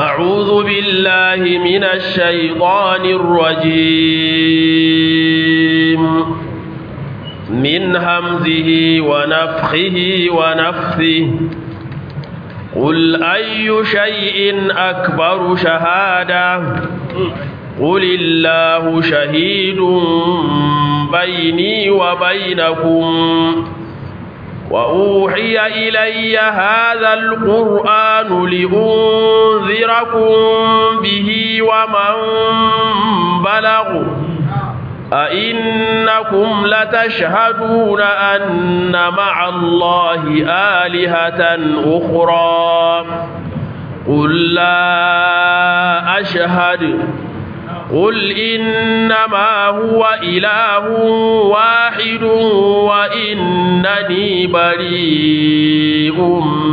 أعوذ بالله من الشيطان الرجيم من همزه ونفخه ونفثه قل أي شيء أكبر شهادة قل الله شهيد بيني وبينكم وأوحي إلي هذا القرآن لأنذركم به ومن بلغ أئنكم لتشهدون أن مع الله آلهة أخرى قل لا أشهد قل إنما هو إله واحد وإنني بريء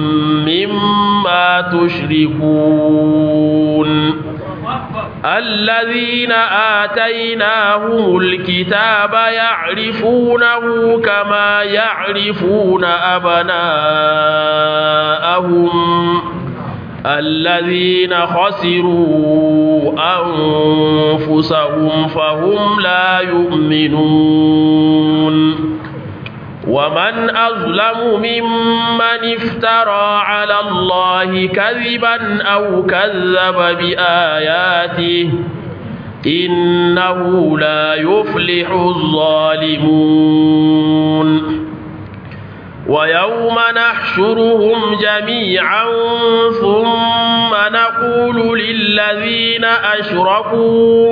مما تشركون الذين آتيناهم الكتاب يعرفونه كما يعرفون أبناءهم الذين خسروا أنفسهم فهم لا يؤمنون ومن أظلم ممن افترى على الله كذبا أو كذب بآياته إنه لا يفلح الظالمون ويوم نحشرهم جميعا ثم نقول للذين أشركوا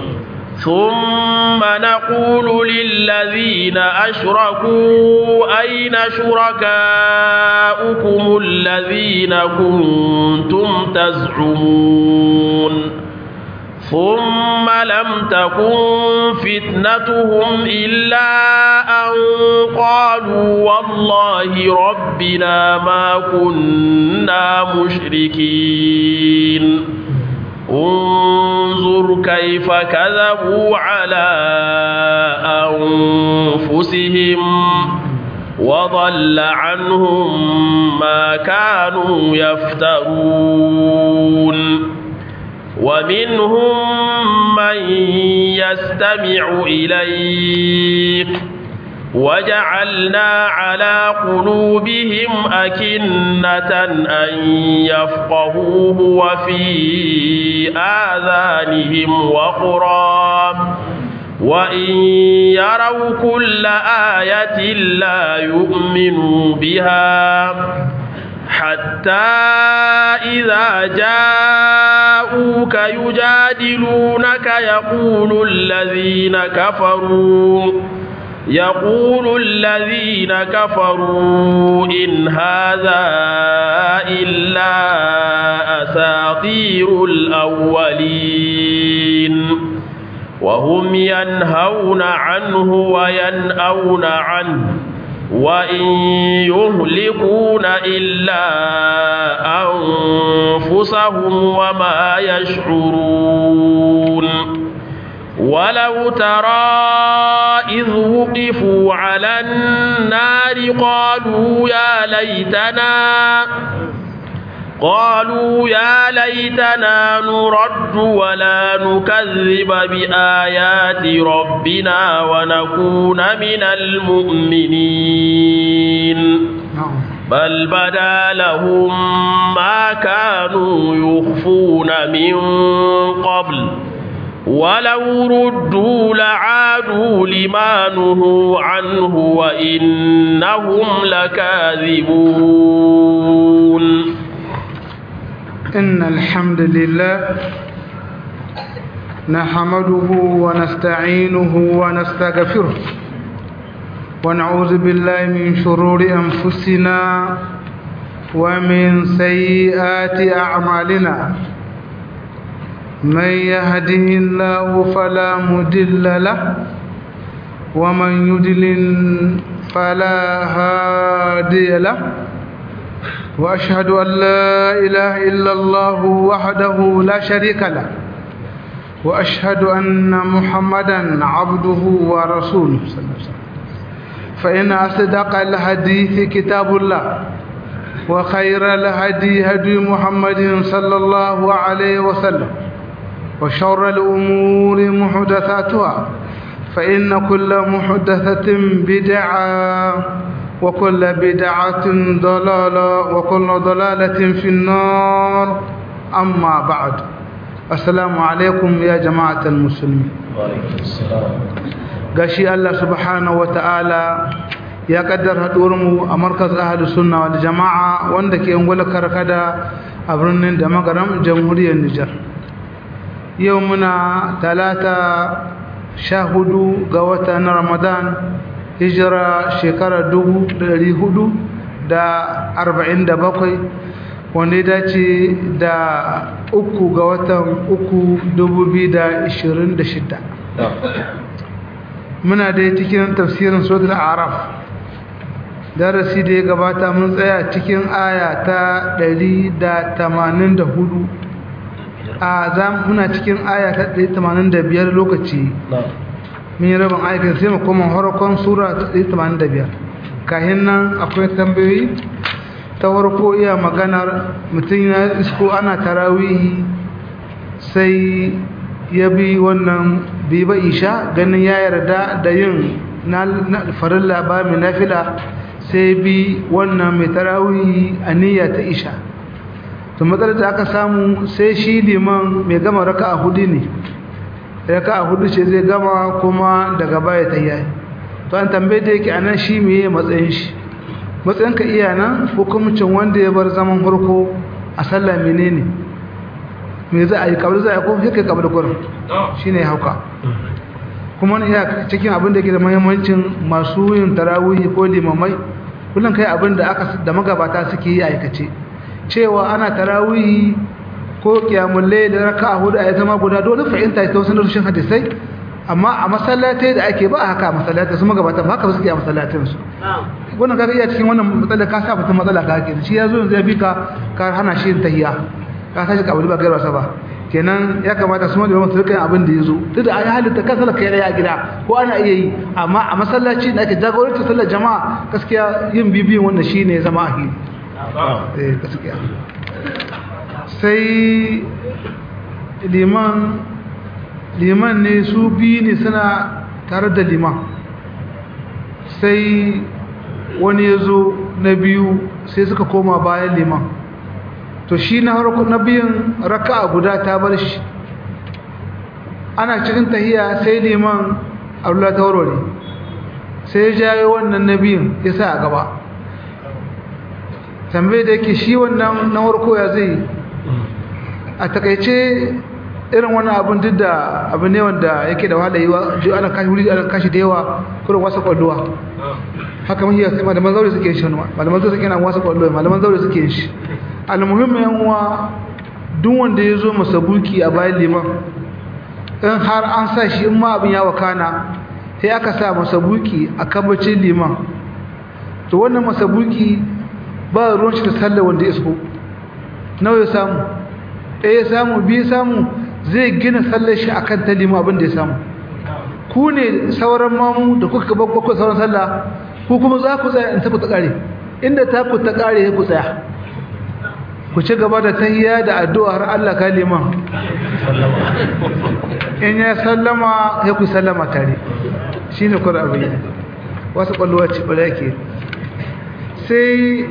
ثم نقول للذين أشركوا أين شركاؤكم الذين كنتم تزعمون ثم لم تكن فتنتهم إلا أن قالوا والله ربنا ما كنا مشركين انظر كيف كذبوا على أنفسهم وضل عنهم ما كانوا يفترون ومنهم من يستمع إليك وجعلنا على قلوبهم أكنة أن يفقهوه وفي آذانهم وقرا وإن يروا كل آية لا يؤمنوا بها حتى إذا جاءوك يجادلونك يقول الذين كفروا يقول الذين كفروا إن هذا إلا أساطير الأولين وهم ينهون عنه وينأون عنه وإن يهلكون إلا أنفسهم وما يشعرون ولو ترى إذ وقفوا على النار قالوا يا ليتنا قالوا يا ليتنا نرد ولا نكذب بآيات ربنا ونكون من المؤمنين بل بدا لهم ما كانوا يخفون من قبل ولو ردوا لعادوا لما نهوا عنه وإنهم لكاذبون إن الحمد لله نحمده ونستعينه ونستغفره ونعوذ بالله من شرور أنفسنا ومن سيئات أعمالنا من يهده الله فلا مدل له ومن يدلل فلا هادي له وأشهد أن لا إله إلا الله وحده لا شريك له وأشهد أن محمدا عبده ورسوله صلى الله عليه وسلم فإن أصدق الحديث كتاب الله وخير الهدي هدي محمد صلى الله عليه وسلم وشر الأمور محدثاتها فإن كل محدثة بدعة وكل بدعة ضلالة وكل ضلالة في النار أما بعد السلام عليكم يا جماعة المسلمين وعليكم السلام gashi Allah subhanahu wataala ya kaddara mu a markaz ahlus sunna wal jamaa wanda ke ungwala karkada a birnin da magaram jamhuriyar Nijar yau muna talata sha hudu ga watan Ramadan hijira shekara dubu ɗari hudu da arba'in da bakwai wanda ya dace da uku ga watan uku dubu biyu da ishirin da shida muna dai cikin tafsirin suratul araf darasi da ya gabata mun tsaya cikin aya ta 184 a za muna cikin aya ta 185 lokaci mun yi rabin ayatin sai mu koma harkon sura ta 185 kahin nan akwai tambayoyi ta farko iya maganar mutum ya isko ana tarawihi sai ya bi wannan bai ba isha ganin ya yarda da yin farilla ba mai nafila sai bi wannan mai tarawihi a niyya ta isha to matsalar da aka samu sai shi liman mai gama raka a hudu ne raka a hudu ce zai gama kuma daga baya ta yi to an tambaye da yake anan shi mai matsayin shi matsayin ka iya nan hukumcin wanda ya bar zaman farko a sallah menene me za a yi kabri za a yi ko sai kai kabri gurin shine hauka kuma iya cikin abin da ke da muhimmancin masu yin tarawihi ko limamai kullum kai abin da aka da magabata suke yi aikace cewa ana tarawihi ko kiyamul layl da raka'a hudu a zama guda dole fahimta ta wasu rushin hadisai amma a masallatai da ake ba haka a masallatai su magabata ba haka suke a masallatin su wannan kaga iya cikin wannan matsala ka sa mutum matsala ka ke shi yazo yanzu ya bi ka ka hana shi yin tahiyya ka tashi kabuli ba gairwa ba kenan ya kamata su malaman su rika abin da yazo duk da ayi halitta kan sallar kai a gida ko ana iya yi amma a masallaci da ake jagoranci sallar jama'a gaskiya yin bibiyin wannan shine zama ahili eh gaskiya sai liman liman ne su biyu ne suna tare da liman sai wani ya zo na biyu sai suka koma bayan liman to shi na harko na biyun raka'a guda ta bar shi ana cikin tahiya sai liman Allah ta warware sai ya jayo wannan na biyun ya sa a gaba tambaye da yake shi wannan na harko ya zai a takaice irin wani abin duk da abu ne wanda yake da wahala yiwa ji ana kashi wuri ana kashi da yawa kuma wasa kwalluwa haka mun yi sai malaman zaure suke shi wani malaman zaure suke na wasa kwalluwa malaman zaure suke shi almuhimmin yan uwa duk wanda ya zo masabuki a bayan liman in har an sa shi in ma abin ya wakana sai aka sa masabuki a kabacin liman to wannan masabuki ba ruwan shi da sallar wanda ya isko nawa ya samu ɗaya ya samu biyu samu zai gina sallar shi akan ta liman abin da ya samu ku ne sauran mamu da kuka gaba ku sauran sallah ku kuma za ku tsaya in ta ku ta kare inda ta ku ta kare ya ku tsaya ku ci gaba da tahiyya da addu'a har Allah ka liman in ya sallama ya ku sallama tare shine kur abin wasu kwallowa ci bala yake sai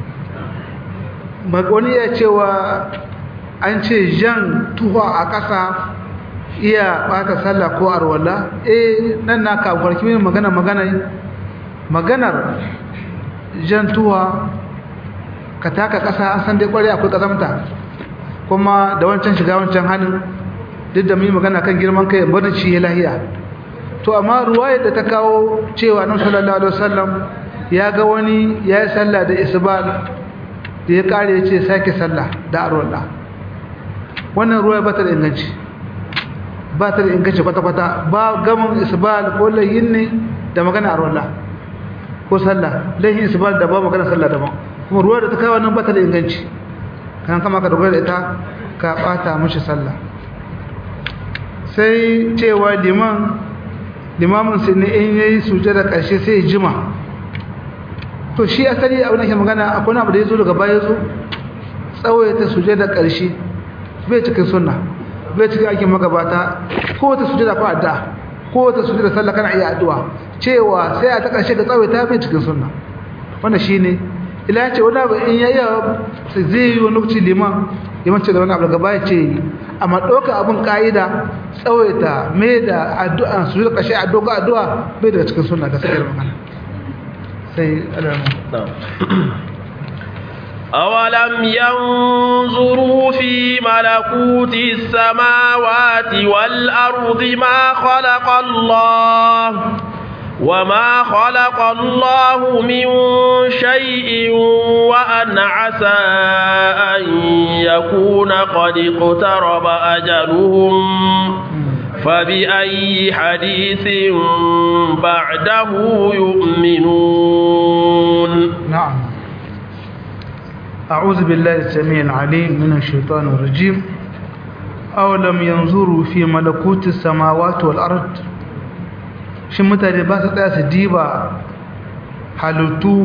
magwani ya cewa an ce jan tuwa a ƙasa iya ɓata sallah ko arwala eh nan na kafin min magana magana maganar jan tuwa ka taka ƙasa an san dai ƙware akwai ƙazamta kuma da wancan shiga wancan hannun duk da mu yi magana kan girman kai barin shi ya lahiya to amma ruwayar da ta kawo cewa nan sallallahu alaihi wasallam ya ga wani ya yi sallah da isbal da ya kare ya ce sake sallah da arwala wannan ruwaya ba ta da inganci ba ta da inganci kwata-kwata ba gamin isbal ko layin ne da magana arwala ko sallah layin isbal da ba magana sallah daban kuma ruwa da ta kawo nan ba ta da inganci kan kama ka dogara da ita ka bata mishi sallah sai cewa liman limamin sai ne in yayi sujada karshe sai jima to shi asali abin da ke magana akwai abu da ya zo daga baya zo tsawaita sujada ƙarshe bai cikin sunna bai cikin aikin magabata ko wata sujada ko addu'a ko wata sujada sallah kana iya addu'a cewa sai a ta ƙarshe ga tsawaita bai cikin sunna wannan shine ila ya ce wani abu in ya iya zai yi wani lokaci liman liman ce da wani abu gaba ya ce amma ɗauka abin ƙa'ida tsawaita mai da addu'a su da ƙashe addu'a addu'a bai daga cikin suna ga sakar magana sai alamu أولم ينظروا في ملكوت السماوات والأرض ما خلق الله وما خلق الله من شيء وأن عسى أن يكون قد اقترب أجلهم فبأي حديث بعده يؤمنون نعم أعوذ بالله السميع العليم من الشيطان الرجيم أولم ينظروا في ملكوت السماوات والأرض shin mutane ba su tsaya su diba halittu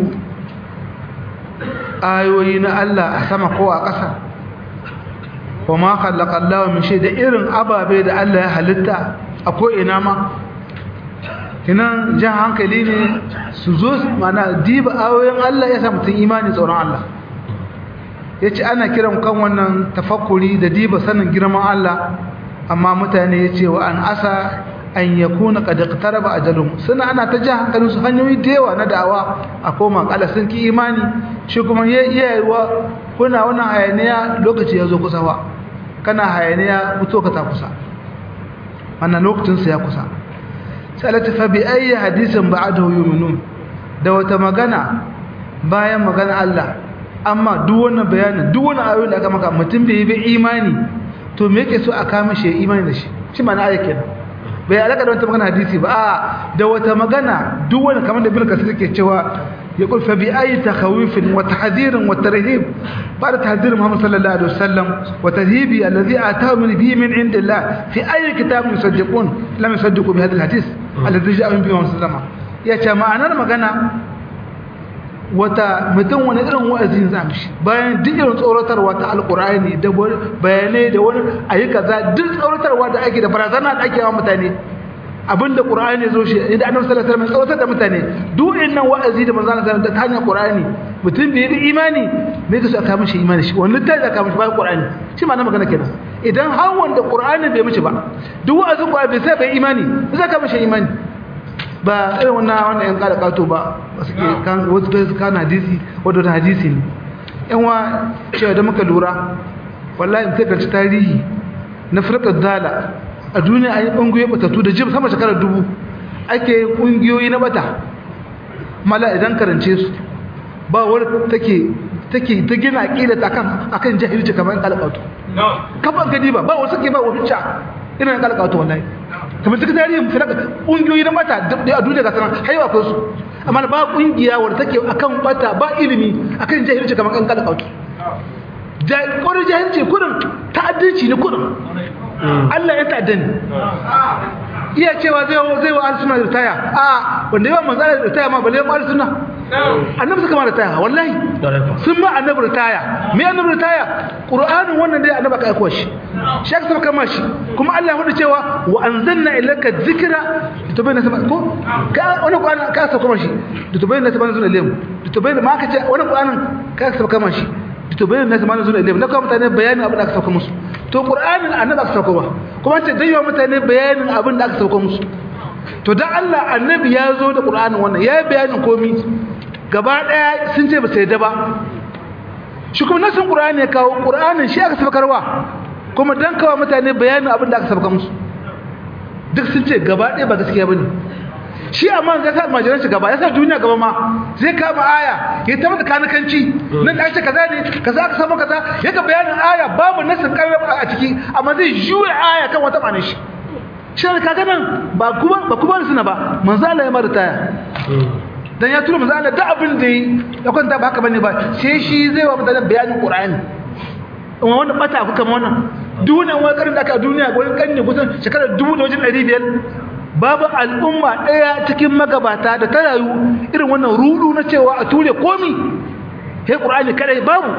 ayoyi na Allah a sama ko a ƙasa wa ma khalaqa Allah min shay da irin ababe da Allah ya halitta a ko ina ma kinan jan hankali ne su zo mana diba ayoyin Allah ya sa mutum imani tsoron Allah yace ana kiran kan wannan tafakkuri da diba sanin girman Allah amma mutane yace wa an asa an yakuna qad iqtaraba ajalum suna ana ta ji hankalin su hanyoyi da yawa na da'awa a koma kala sun ki imani shi kuma yayiwa kuna wannan hayaniya lokaci ya zo kusa ba kana hayaniya mutu ka ta kusa wannan lokacin sa ya kusa sai Allah ta fa bi ayi hadisin ba'dahu yu'minun da wata magana bayan magana Allah amma duk wannan bayanin duk wannan ayoyin da aka maka mutum bai yi imani to me yake so a kama shi imani da shi shi ma'ana ayatin bai alaka da wata magana hadisi ba a da wata magana duk wani kamar da bilka suke cewa ya kulfa bi ayi takhawifin wa tahdhirin wa tarhib ba da tahdhir Muhammad sallallahu alaihi wasallam wa tarhibi alladhi atahu min bi min indillah fi ayi kitab yusaddiqun lam yusaddiqu bi hadha alhadith alladhi ja'a min bi Muhammad sallallahu ya ce ma'anar magana wata mutum wani irin wa'azin zamshi bayan duk irin tsoratarwa ta alkur'ani da bayanai da wani ayi kaza duk tsoratarwa da ake da barazana da ake wa mutane abinda qur'ani zo shi idan annabi sallallahu alaihi wasallam tsoratar da mutane duk innan wa'azi da manzon sallallahu alaihi ta hanyar qur'ani mutum bai yi imani me yake so aka mishi imani shi wannan tayi aka mishi bayan qur'ani shi ma na magana kenan idan har wanda qur'ani bai mishi ba duk wa'azin qur'ani bai sai bai imani zai ka mishi imani ba irin wannan wannan yan kada kato ba suke kan wasu kai su kana hadisi wato ta hadisi ne yan wa cewa da muka lura wallahi in sai tarihi na firqat dala a duniya an yi kungiyoyi batatu da jib sama shekarar dubu ake kungiyoyi na bata mala idan karance su ba wani take take ta gina aqida ta kan akan jahilci kamar kalqato kaban gadi ba ba wasu ke ba wani cha irin kalqato wallahi kamar duk tarihin firaka kungiyoyi na mata a duniya ga sanan haiwa ko su amma ba kungiya wadda take akan bata ba ilimi akan jahilci kamar kan kala kautu da kodin jahilci kudin ta'addanci ne kudin Allah ya ta'addani iya cewa zai zai wa al-sunna da taya a wanda yawan manzara da taya ma balle ma al-sunna annabi suka ma da taya wallahi sun ma annabi da taya me annabi da taya qur'anin wannan dai annabi ka aiko shi shi aka saba kama shi kuma Allah ya hudu cewa wa anzalna ilayka dhikra litubayyana sama ko ka wani qur'ani ka saba kama shi litubayyana sama zuna ilayhim litubayyana ma ka ce wani qur'anin ka saba kama shi litubayyana sama zuna ilayhim na kuma mutane bayanin abin da aka saba musu to qur'anin annabi aka saba ba kuma ce dai wa mutane bayanin abin da aka saba musu to dan Allah annabi ya zo da qur'anin wannan ya bayanin komai gaba daya sun ce ba sai da ba shi kuma nasin qur'ani ya kawo qur'anin shi aka sabakarwa kuma dan kawo mutane bayanin abin da aka sabaka musu duk sun ce gaba daya ba gaskiya bane shi amma ga sa majalan shi gaba yasa duniya gaba ma zai kama aya ya ta mata kanakanci nan da ake kaza ne kaza aka samu kaza ya ga bayanin aya babu nasin karraba a ciki amma zai juya aya kan wata ma'anar shi shi kaga nan ba kuma ba kuma suna ba manzo Allah ya mara taya dan ya tura manzo Allah da abin da yi ya kwanta ba haka bane ba sai shi zai wa mutane bayanin Qur'ani amma wannan bata ku kamar wannan duniya wani karin da aka duniya gurin kanne kusan shekarar 1500 babu al'umma ɗaya cikin magabata da ta rayu irin wannan rudu na cewa a ture komi sai ƙur'ani kadai babu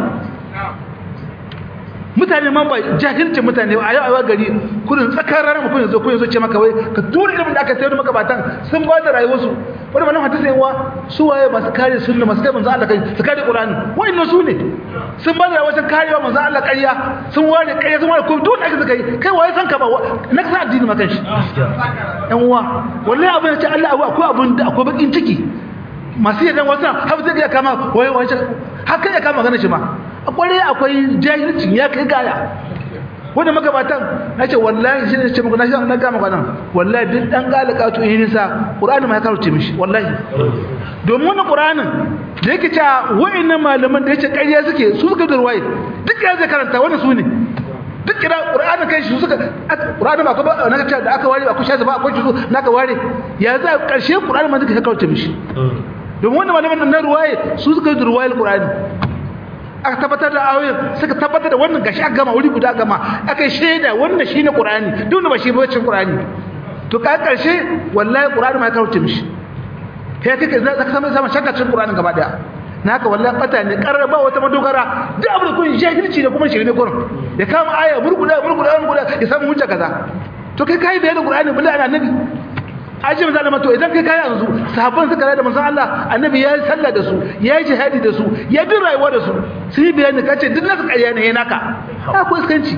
mutane man ba jahilcin mutane a yau a gari kudin tsakar ranar mutum yanzu kun yanzu ce maka wai ka tura ilimin da aka sayar da magabatan sun ba da rayuwarsu wani malam hadisi yawa su waye masu kare sunna masu kai manzo Allah kai su kare Qur'ani wa'annan su ne sun ba da rayuwar karewa manzo Allah ƙarya sun ware ƙarya sun ware komai duk aka suka yi kai waye san ka ba na kasa addini ma kanshi yan uwa wallahi abin da ce Allah akwai abin da akwai bakin ciki masu yadda wasu har zai iya kama waye waye haka ya kama ganin shi ma akwai akwai jahilci ya kai gaya wanda magabatan na ce wallahi shi ne ce muku na shi na gama kwanan wallahi duk dan galika to yi nisa qur'ani ma ya karuce mishi wallahi domin wannan qur'anin da yake cewa wa'annan malaman da yace ƙarya suke su suka da ruwaye duk ya zai karanta wannan su ne duk kira qur'anin kai shi suka qur'ani ba ko ba na ce da aka ware ba ku shaza ba akwai shi naka ware ya za karshe qur'ani ma duka ya karuce mishi domin wannan malaman na ruwaye su suka da ruwaye qur'ani aka tabbatar da ayoyin suka tabbatar da wannan gashi aka gama wuri guda gama aka shaida wannan shine qur'ani duk ba shi ba cin qur'ani to ka karshe wallahi qur'ani ma ya kawo mishi kai kake za ka samu sama shakka cin qur'ani gaba daya naka wallahi fata ne karraba wata madogara duk abin da kun jahilci da kuma shirme kurin ya kama aya burguda burguda burguda ya samu hujja kaza to kai kai bayanin qur'ani billahi annabi aji manzo Allah to idan kai kai yanzu sahabban suka rada manzo Allah annabi ya yi sallah da su ya yi jihadi da su ya bi rayuwa da su sun yi bayani kace duk nasu ƙarya ne yana ka ko iskanci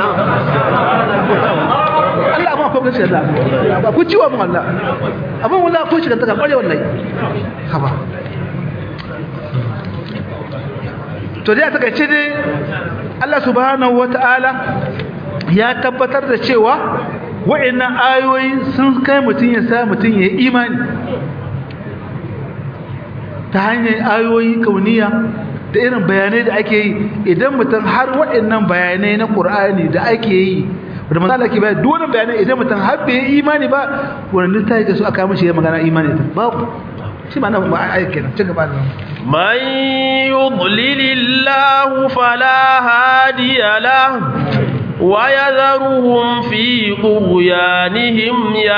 Allah amma ko gaskiya da ba ku ciwa mun Allah abin wallahi ko shi kan taka ƙware wallahi haba to dai a takaice dai Allah subhanahu wataala ya tabbatar da cewa wa'annan ayoyi sun kai mutum ya sa mutum ya yi imani ta hanyar ayoyi kauniya da irin bayanai da ake yi idan mutum har wa'annan bayanai na ƙur'ani da ake yi da matsala ke bayan dole bayanai idan mutum har bai yi imani ba wani ta yi su aka mashi ya magana imani ta babu shi ma na ba a aiki na ci gaba da من يضلل الله فلا هادي له ويذرهم في طغيانهم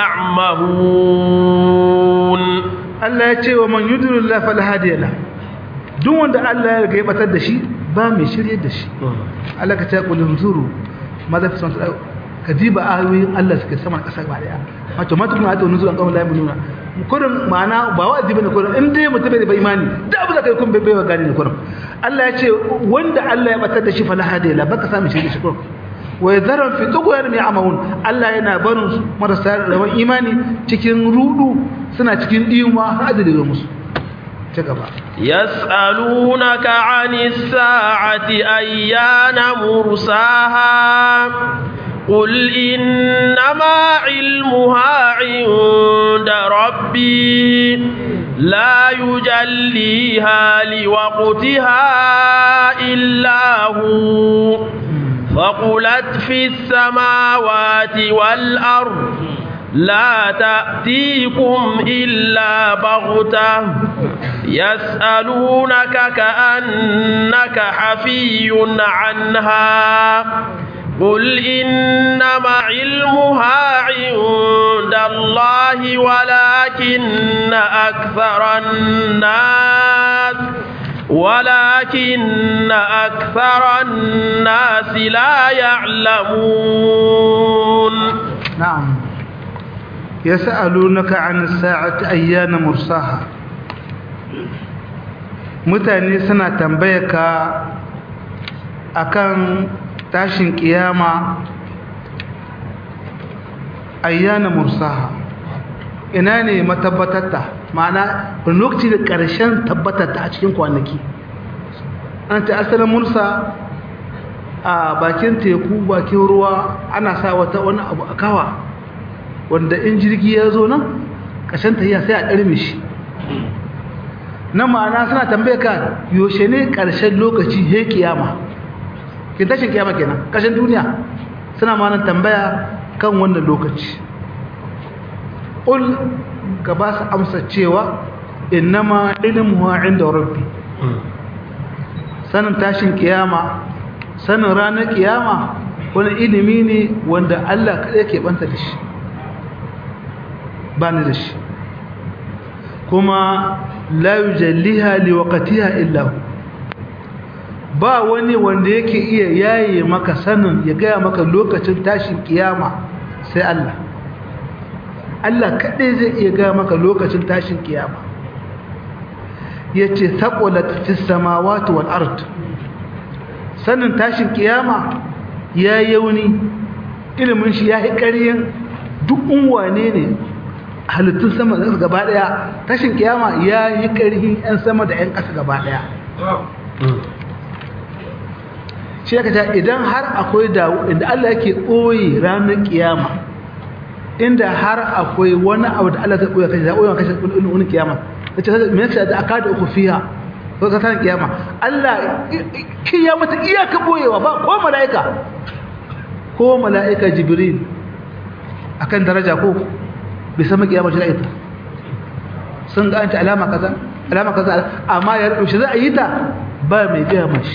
يعمهون Allah ya ce wa man yudrillah fala hadiya la duk wanda Allah ya ga batar da shi ba mai shirye da shi Allah ka ce qul zuru madha fi samai kadiba ayoyin Allah suke sama kasa ba daya wato ma tukuna ta nuzul an kawai la nuna kurin ma'ana ba wa'azi bane kurin in dai mutum bai imani da abu da kai kun bai bai gani ne kurin Allah ya ce wanda Allah ya batar da shi fala hadiya la baka samu shirye da shi kurin wa yadharu fi tughyan ya'maun Allah yana barin su marasa rawan imani cikin rudu suna cikin diyuma har da da musu ci gaba yas'alunaka 'anis sa'ati ayyana mursaha قل إنما علمها عند ربي لا يجليها لوقتها إلا هو فقلت في السماوات والأرض لا تأتيكم إلا بغتة يسألونك كأنك حفي عنها قل إنما علمها عند الله ولكن أكثر الناس ولكن أكثر الناس لا يعلمون نعم يسألونك عن الساعة أيان مرساها mutane suna tambayaka akan tashin kiyama ayyana mursaha ina ne matabbatatta ma'ana lokaci da ƙarshen tabbatatta a cikin kwanaki an ta asalin mursa a bakin teku bakin ruwa ana sa wata wani abu a kawa wanda in jirgi ya zo nan ƙarshen tahiya sai a ɗarme shi na ma'ana suna tambaye ka yaushe ne ƙarshen lokaci he kiyama kin tashin kiyama kenan ƙarshen duniya suna ma'ana tambaya kan wannan lokaci ul ka ba su amsa cewa innama ilmuha inda rabbi sanin tashin kiyama sanin ranar kiyama wani ilimi ne wanda Allah kaɗai ke banta da shi ba ni da shi kuma la yujalliha liwaqtiha illa hu ba wani wanda yake iya yaye maka sanin ya gaya maka lokacin tashin kiyama sai Allah Allah kaɗai zai iya gaya maka lokacin tashin kiyama yace thaqulat fis samawati wal ard sanin tashin kiyama ya yauni ilimin shi ya yi ƙaryin duk unwane ne halittun sama da gaba daya tashin kiyama ya yi ƙarhin 'yan sama da 'yan ƙasa gaba daya shi ya kaca idan har akwai dawo inda Allah yake ɓoye ranar kiyama inda har akwai wani abu da Allah zai ɓoye kashi da ɓoye kashi wani kiyama da ce me yasa da aka da uku fiya ko ka san kiyama Allah kiyama ta iyaka ɓoyewa ba ko mala'ika ko mala'ika jibril akan daraja ko bai san kiyama shi ita sun ga anta alama kaza alama kaza amma ya rubuce za a yi ta ba mai gaya mashi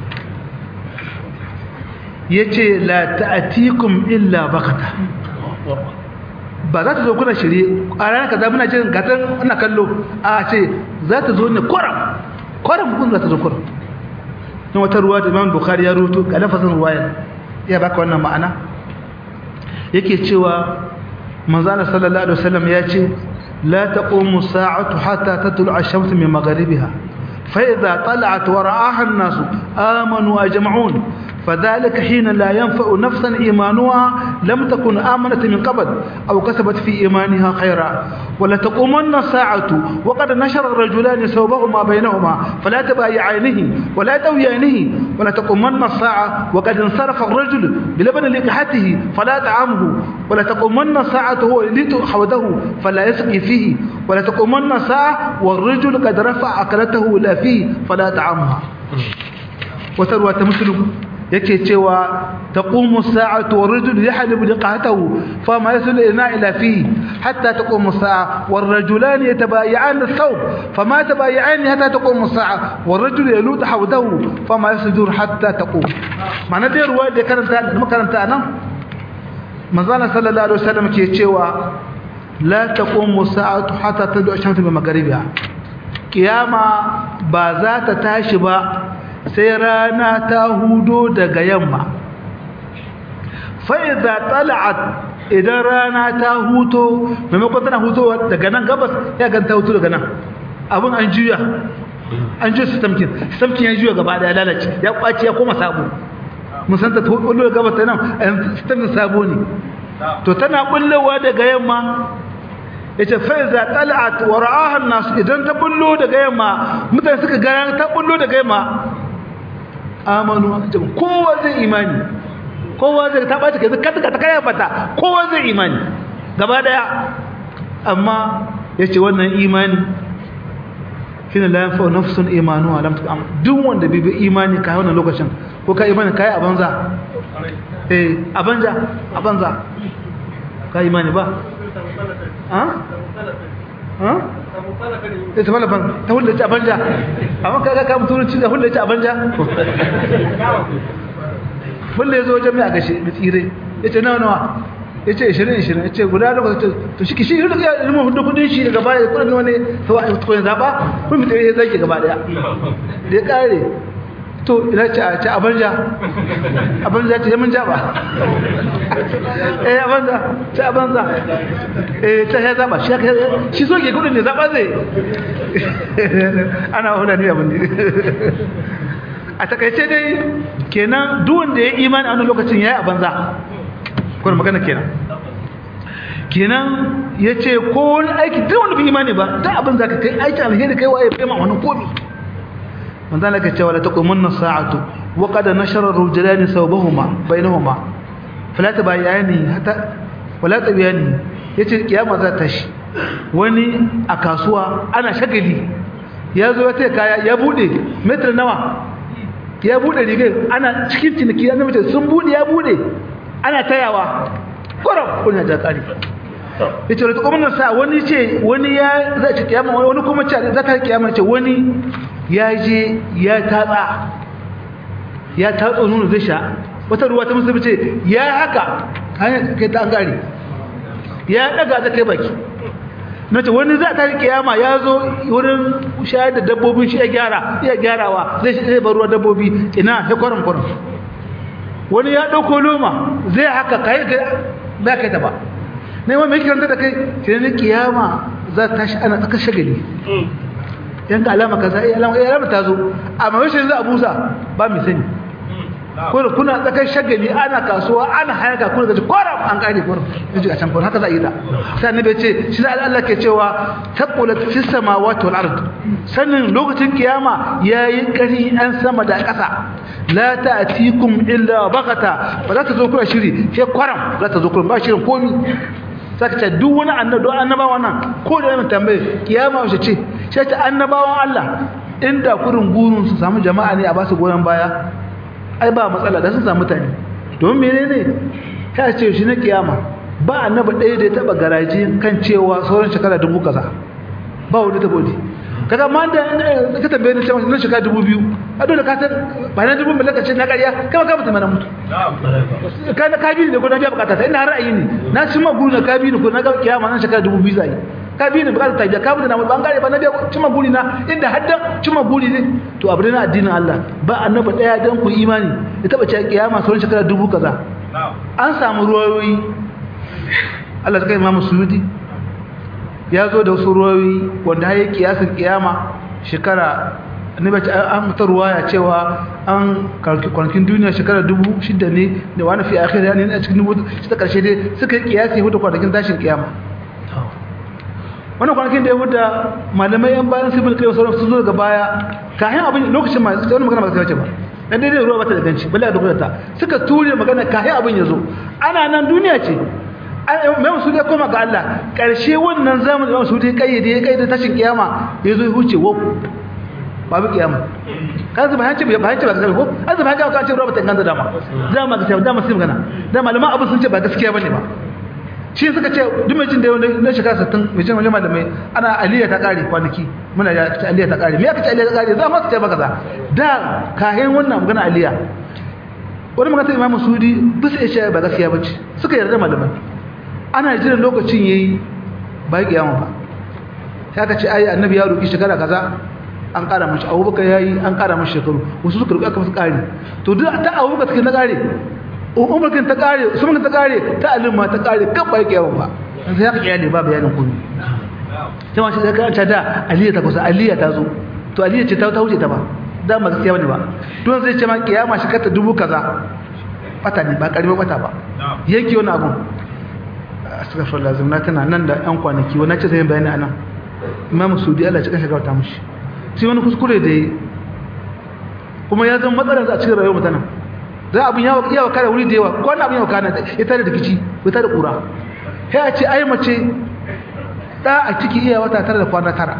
yace la ta'atikum illa bakata ba za ta zo kuna shirye a ranar kaza muna jin gatan ana kallo a ce za ta zo ne kwaram kwaram kun za ta zo kwaram don wata ruwa da imam bukhari ya rubuto ga lafazin ruwaya ya baka wannan ma'ana yake cewa manzana sallallahu alaihi wasallam ya ce la taqumu sa'atu hatta tatlu'a ash-shamsu min magharibiha fa idha tala'at wa ra'aha an-nasu amanu ajma'un فذلك حين لا ينفع نفسا إيمانها لم تكن آمنت من قبل أو كسبت في إيمانها خيرا ولا تقومن الساعة وقد نشر الرجلان ثوبهما بينهما فلا تبايعانه ولا تويانه ولا تقومن الساعة وقد انصرف الرجل بلبن لقحته فلا طعامه ولا تقومن الساعة هو يليت حوده فلا يسقي فيه ولا تقومن الساعة والرجل قد رفع أكلته لا فيه فلا طعامها وتروى مسلم yake cewa taqumu as-sa'atu war-rajulu yahlibu liqahatahu fama yasul ina ila fi hatta taqumu as-sa'a war-rajulan yatabay'an ath-thawb fama tabay'an hatta taqumu as-sa'a war-rajulu yalut hawdahu fama yasdur hatta taqum mana dai ruwa da karanta da makaranta nan manzana sallallahu alaihi wasallam ke cewa la taqumu as-sa'atu hatta tad'u ash-shamsu bi magharibiha kiyama ba za ta tashi ba sai rana ta hudo daga yamma fa'iza tala'at idan rana ta huto maimakon tana hutowa daga nan gabas ya ganta huto daga nan abin an juya an juya sistamkin sistamkin ya juya gaba da ya lalace ya kwaci ya koma sabo musanta ta hudu gabas ta nan sistamkin sabo ne to tana bullowa daga yamma yace fa iza tala'at wa ra'aha an-nas idan ta bullo daga yamma mutane suka ga ta bullo daga yamma amanu kowa zai imani kowa zai ta bace kai kada ka ta kai fata kowa zai imani gaba daya amma yace wannan imani shine la yanfa nafsun imanu lam tu'am duk wanda bai bi imani kai wannan lokacin ko kai imani kai a banza eh a banza a banza kai imani ba ha ha sai ta malafan ta hulɗa ci a banja amma kaga ka mutu turanci da hulɗa ci a banja hulɗa ya zo wajen mai a gashe da tsire ya ce nawa nawa ya ce ishirin ishirin ya ce guda da kwata to shi shi hulɗa ya ilimin hudu kudin shi daga baya kudin wani sau a kudin zaɓa kun mutu ya zage gaba ɗaya da ya ƙare to ina ce a ce a banja a banja ce yamin jaba eh a banja ce a banja eh ta ya zaba shi shi so ke kudin ne zaba zai ana hula ne abin ne a takaice dai kenan duk wanda ya imani a wani lokacin yayi a banza kuma magana kenan kenan ya ce ko wani aiki duk wanda bai imani ba duk abin za ka kai aiki alheri kai waye bai ma wani komi manzo Allah ya ce wala taqumunna sa'atu wa qad nashara ar-rajulani thawbahuma bainahuma fala tabayani hatta wala tabayani yace kiyama za ta shi wani a kasuwa ana shagali ya zo ya kaya ya bude metar nawa ya bude rigar ana cikin ciniki ya zama sun bude ya bude ana tayawa koram kuna da kari yace wala taqumunna sa wani ce wani ya za ci kiyama wani kuma ce za ta kiyama ce wani ya je ya tatsa ya tatsa nuna zai sha wata ruwa ta musulmi ce ya haka hanyar kai ta gari ya daga ta kai baki na ce wani za ta yi kiyama ya zo wurin shayar da dabbobin shi ya gyara iya gyarawa zai zai bar ruwa dabbobi ina ya kwarin kwarin wani ya ɗauko loma zai haka kai ga ba kai ta ba ne wani mai kiranta da kai sai ne kiyama za ta tashi ana tsaka shagali yanka alama kaza eh alama eh alama ta zo amma wai sai za a busa ba mu sani kuna kuna tsakar shagali ana kasuwa ana hayaka kuna gaji koram an kare koram yaji a can koram haka za a yi da sai annabi ya ce shi da Allah ke cewa taqulat fis samawati wal ard sanin lokacin kiyama yayi kari an sama da ƙasa la ta'tikum illa baghata ba za ta zo kuna shiri sai koram za ta zo kuna ba shirin komi saka ce duk wani annabi don annabawa nan ko da yana tambaye kiyama wace ce sai ta annabawan Allah inda kurin gurun su samu jama'a ne a ba su goyon baya ai ba matsala da sun samu mutane domin menene ta ce shi na kiyama ba annabi ɗaya da ya taɓa garaji kan cewa sauran shekara dubu kaza ba wani ta bodi kaga ma da ka tambaye ni cewa na shekara dubu biyu a dole ka san ba na dubu mallaka ce na ƙarya kama ka mutum na mutu ka na kabi ne ko na biya bukata ta ina ra'ayi ne na ci ma guri na kabi ne ko na ga kiyama nan shekara dubu biyu zai ka bi ni bukatar tabiya ka bude na ban gare ba na biya cima guri na inda haddan cima guri ne to abu na addinin Allah ba annabi daya dan ku imani ya taba cewa kiyama sauran shekara dubu kaza an samu ruwayoyi Allah ta kai Imam Suyuti ya zo da wasu ruwayoyi wanda ya kiyasin kiyama shekara annabi ce an mata ruwaya cewa an kwanakin duniya shekara dubu shida ne da wani fi akhir ne a cikin dubu ta karshe dai suka yi kiyasi hudu kwanakin tashin kiyama wannan kwanakin da ya wuta malamai yan bayan civil kai sauran sun zo daga baya kayan abin lokacin ma sai wani magana ba sai wace ba dan dai ruwa bata da ganci balle da ta suka ture magana kayan abin ya zo ana nan duniya ce mai musu ya koma ga Allah karshe wannan zamanin mai musu ya kayyade ya kayyade tashin kiyama ya zo ya huce wo babu kiyama kan zama hanci ba hanci ba gaskiya ko an zama hanci ka ce ruwa bata ganda dama dama gaskiya dama sai magana da malaman abin sun ce ba gaskiya bane ba shi suka ce duk mai jin da na shekara 60 mai jin wani malamai ana aliyya ta kare kwanaki muna ya ce aliyya ta kare me aka ce aliyya ta kare za ma su ce maka za da kayan wannan magana aliyya wani magana imam sudi bisa ya ce ba gaskiya bace suka yarda malamai ana jiran lokacin yayi ba kiyama ba sai aka ce ai annabi ya roki shekara kaza an kara mashi abubakar yayi an kara mashi shekaru wasu suka roki aka musu kare to duk ta abubakar take na kare umarkin ta kare sumarkin ta kare ta alimma ta kare kan ba yake yawan ba sai ya kiyar ne ba bayanin komai sai ma shi da karanta da aliyya ta kusa aliyya ta zo to aliyya ce ta wuce ta ba da ba gaskiya bane ba don zai ce ma kiyama shi kata dubu kaza bata ne ba karbi bata ba yake wani abun astaghfirullah lazim na tana nan da yan kwanaki wani ce sai bayani anan imam sudi Allah ya cika shiga ta mushi sai wani kuskure da kuma ya zama matsalar a cikin rayuwar mutanen za abin yawa yawa kare wuri da yawa ko wani abin yawa kana ya tare da kici ya tare da kura sai a ce ai mace da a ciki iya wata tare da kwana tara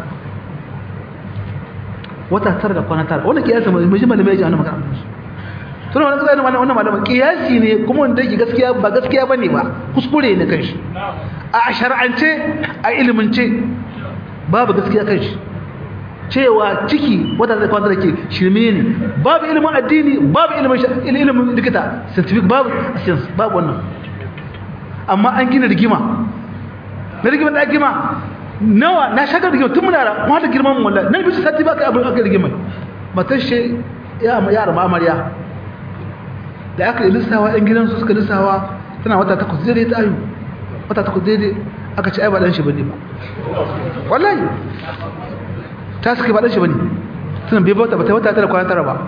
wata tara da kwana tara wannan kiyasi mai mai malamai ya ji wannan magana to wannan kiyasi wannan wannan malaman kiyasi ne kuma wanda yake gaskiya ba gaskiya bane ba kuskure ne kanshi a shar'ance a ilimince babu gaskiya kanshi cewa ciki wata zai kwanta da ke shirme ne babu ilimin addini babu ilimin ilimin likita scientific babu science babu wannan amma an gina rigima na rigima da rigima nawa na shagar rigima tun muna ma da girman wallahi nan bisa sati baka abin aka rigima matar shi ya ma yara ma amarya da aka yi lissawa yan gidansu suka lissawa tana wata takwas daidai ta ayu wata takwas daidai aka ci ai ba dan shi bane ba wallahi ta suka faɗin shi ba ne tunan bai bauta ba ta wata tara kwanan tara ba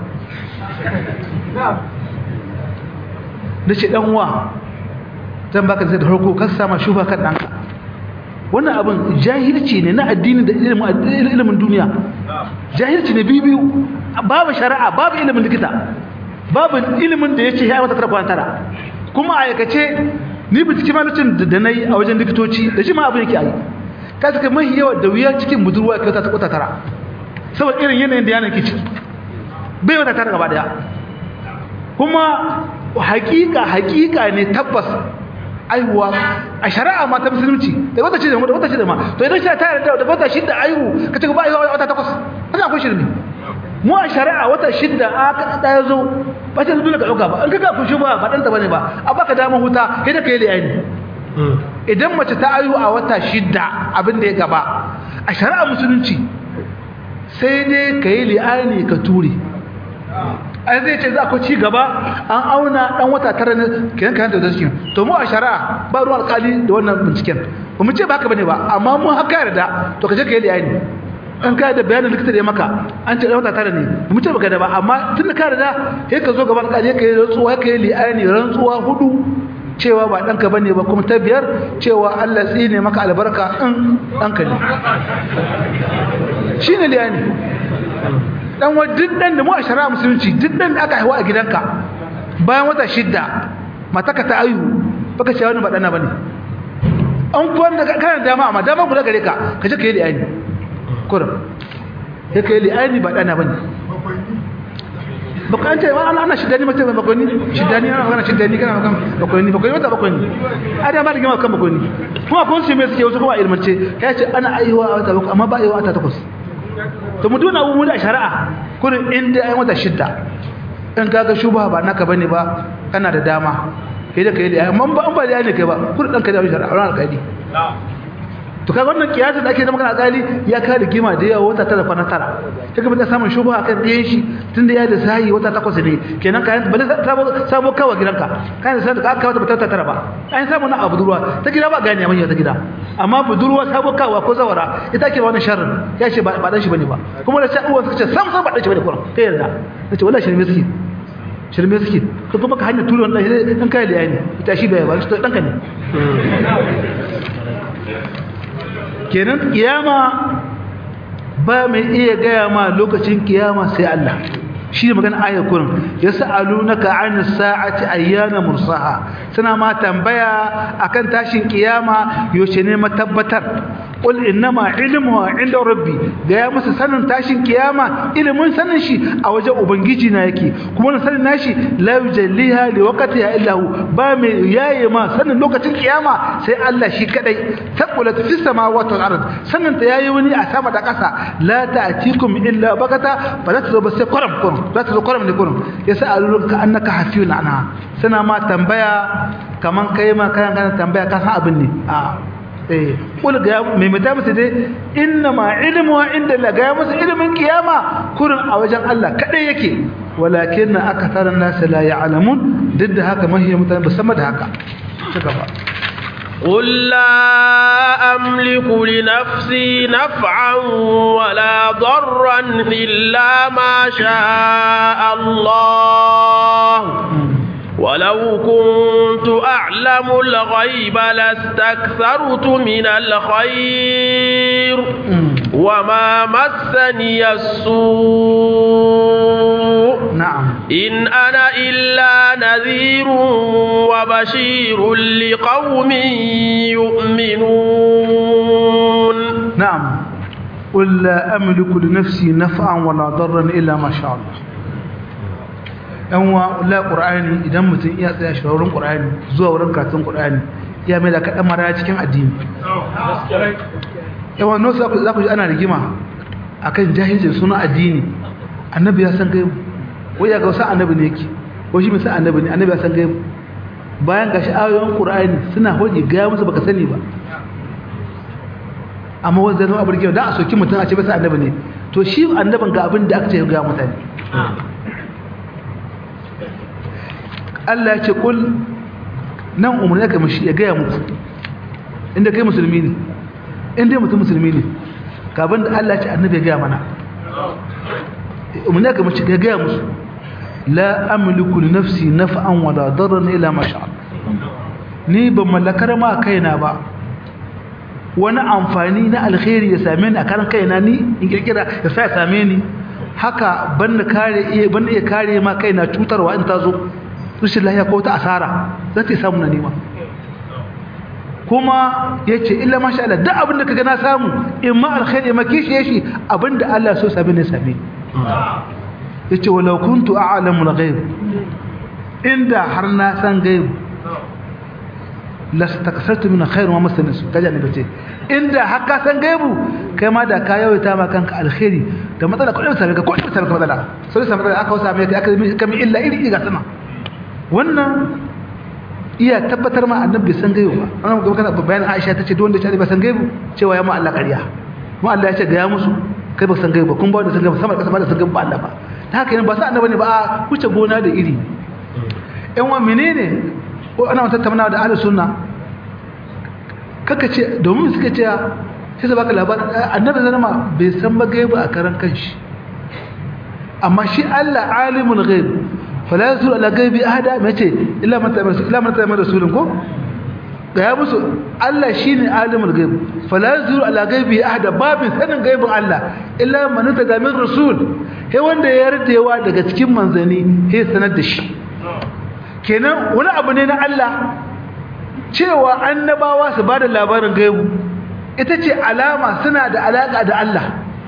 da ce ɗanwa zan baka zai da harko kan sama shufa kan ɗanka wannan abin jahilci ne na addini da ilimin duniya jahilci ne biyu babu shari'a babu ilimin likita babu ilimin da ya ce ya wata tara kwanan tara kuma a aikace ni bincike ma lokacin da na yi a wajen likitoci da shi ma abin yake a yi ka suka mai yawa da wuya cikin budurwa ka ta kwata tara saboda irin yanayin da yanar kici bai wata tara gaba daya kuma hakika hakika ne tabbas aihuwa a shari'a ma ta musulunci da wata ce da wata ce da ma to idan shi ta yarda da wata shida aihu ka ce ba aihuwa wata takwas kana akwai shirme mu a shari'a wata shida a ka da yazo ba ta dole ka dauka ba an kaga ku shi ba ba dan ta bane ba a baka dama huta kai da kai da yayi idan mace ta ayu a wata shidda abin da ya gaba a shari'a musulunci sai dai ka yi li'ani ka ture ai zai ce za ku ci gaba an auna dan wata tara ne kenan kan da cikin to mu a shari'a ba ruwan alƙali da wannan binciken ba mu ce ba haka bane ba amma mu haka yarda to ka je ka yi li'ani an kai da bayanin likita da ya maka an ce dan wata tara ne ba mu ce baka da ba amma tun da ka yarda sai ka zo gaban alƙali ka yi rantsuwa ka yi li'ani rantsuwa hudu cewa ba ɗanka bane ba kuma ta biyar cewa Allah tsine maka albarka in ɗanka ne shi ne liyani dan wa duk dan da mu a shari'a musulunci duk dan da aka haihuwa a gidanka bayan wata shidda mataka ta ayu baka cewa wani ba dana bane an kuwan da kana dama amma dama guda gare ka ka je ka yi liyani kurum sai ka yi liyani ba dana bane baka an ce ana ana shidani mace ba bakwai ni shidani ana magana shidani kana magana bakwai ni bakwai wata bakwai ni a da ba da gima kan bakwai ni kuma kun su me suke wasu kuma ilmance ya ce ana aiwa a wata bakwai amma ba aiwa a ta takwas to mu duna mu da shari'a kurin inda ai wata shidda in kaga shubha ba naka bane ba kana da dama kai da kai da amma ba an ba da ne kai ba kurin dan ka da shari'a ran alƙali to kaga wannan kiyasa da ake da magana alƙali ya kare gima da yawa wata tara kwana tara kaga ba samun shubha akan ɗayan shi tunda ya da sahi wata takwas ne kenan kayan ba sabo sabo kawa gidanka kayan da sai ka kawo ta tara tara ba an samu na abu durwa ta gida ba gani amma ta gida amma budurwa sabo kawa ko zawara ita ke wani sharrin ya ce ba dan shi bane ba kuma da sai uwan suka ce sam sam ba dan shi bane kuran kai yarda nace wallahi shirme suke shirme suke ko kuma ka hanya tulon dan shi dan kai da yani ita shi bai ba shi dan ka ne kenan kiyama ba mai iya gaya ma lokacin kiyama sai Allah shi ne magana ayar kurin ya sa'alunaka an sa'ati ayyana mursaha suna ma tambaya akan tashin kiyama yaushe ne matabbatar qul innama ilmuha inda rabbi ga ya musu sanin tashin kiyama ilimin sanin shi a wajen ubangiji na yake kuma na sanin nashi la yujalliha li waqtiha illa hu ba mai yaye ma sanin lokacin kiyama sai Allah shi kadai taqulat fis samawati wal ard sanin ta yayi wani a sama da ƙasa la ta'tikum illa bakata fa la tazo sai qaram qaram za ta zo qaram ne qaram yasa alulunka annaka hafiyun anha sana ma tambaya kaman kai ma kayan kana tambaya ka san abin ne a eh kul ga mai mata musu dai inna ma ilmu inda la ga musu ilmin kiyama kurin a wajen Allah kadai yake walakin akatharan nas la ya'lamun duk da haka mahiya mutane ba sama da haka ci gaba قل لا أملك لنفسي نفعا ولا ضرا إلا ما شاء الله ولو كنت أعلم الغيب لاستكثرت من الخير وما مسني السوء نعم إن أنا إلا نذير وبشير لقوم يؤمنون نعم قل لا أملك لنفسي نفعا ولا ضرا إلا ما شاء الله yanwa la qur'ani idan mutum iya tsaya shawarin qur'ani zuwa wurin karatun qur'ani ya mai da kadan mara cikin addini yawa no za ku za ku ji ana rigima akan jahilcin suna addini annabi ya san gaibu wai ya ga wasu annabi ne yake ko shi misal annabi ne annabi ya san gaibu bayan gashi ayoyin qur'ani suna hoji ga musu baka sani ba amma wanda zai abu rigima da a soki mutum a ce bisa annabi ne to shi annabin ga abin da aka ce ga mutane Allah ya ce kul nan umarni ka mishi ya gaya muku inda kai musulmi ne inda mutum musulmi ne kabin da Allah ya ce annabi ya gaya mana umarni ka mishi ya gaya musu la amliku li nafsi naf'an wala darran ila ma sha ni ban mallakar ma kaina ba wani amfani na alkhairi ya same ni a karan kaina ni in kirkira ya sa ya same ni haka ban da kare ban iya kare ma kaina cutarwa in ta zo rashin lahiya ko ta asara za ta samu na nema kuma ya ce illa masha Allah duk abin da kaga na samu in ma alkhairi ma kishi yashi abin da Allah so sami ne sami ya ce walau kuntu a'lamu al-ghaib inda har na san gaib lastakasartu min khair wa masana su kaje ne bace inda har ka san gaibu kai ma da ka yawaita ma kanka alkhairi da matsala ko da same ka ko da same ka matsala sai sai matsala aka wasa mai aka kami illa iri ga sama wannan iya tabbatar ma annabi san gaibu ba an ga kana bayan Aisha tace duk wanda ya ce ba san gaibu cewa ya ma Allah ƙarya mu Allah ya ce ga ya musu kai ba san gaibu kun ba wanda san gaibu sama da kasa ba da san gaibu ba Allah ba ta haka ba sa annabi ne ba a wuce gona da iri ɗan wa menene ko ana wata tattauna da ahlus sunna kaka ce domin suka ce sai su baka labarin annabi zama bai san ba gaibu a karan kanshi amma shi Allah alimul ghaib fala yazur ala ghaibi ahada mace illa man ta'amara illa man ta'amara rasulun ko ga ya musu Allah shine alimul ghaib fala yazur ala ghaibi ahada babin sanin gaibin Allah illa man tada min rasul he wanda ya yardewa daga cikin manzani he sanar da shi kenan wani abu ne na Allah cewa annabawa su bada labarin gaibu ita ce alama suna da alaka da Allah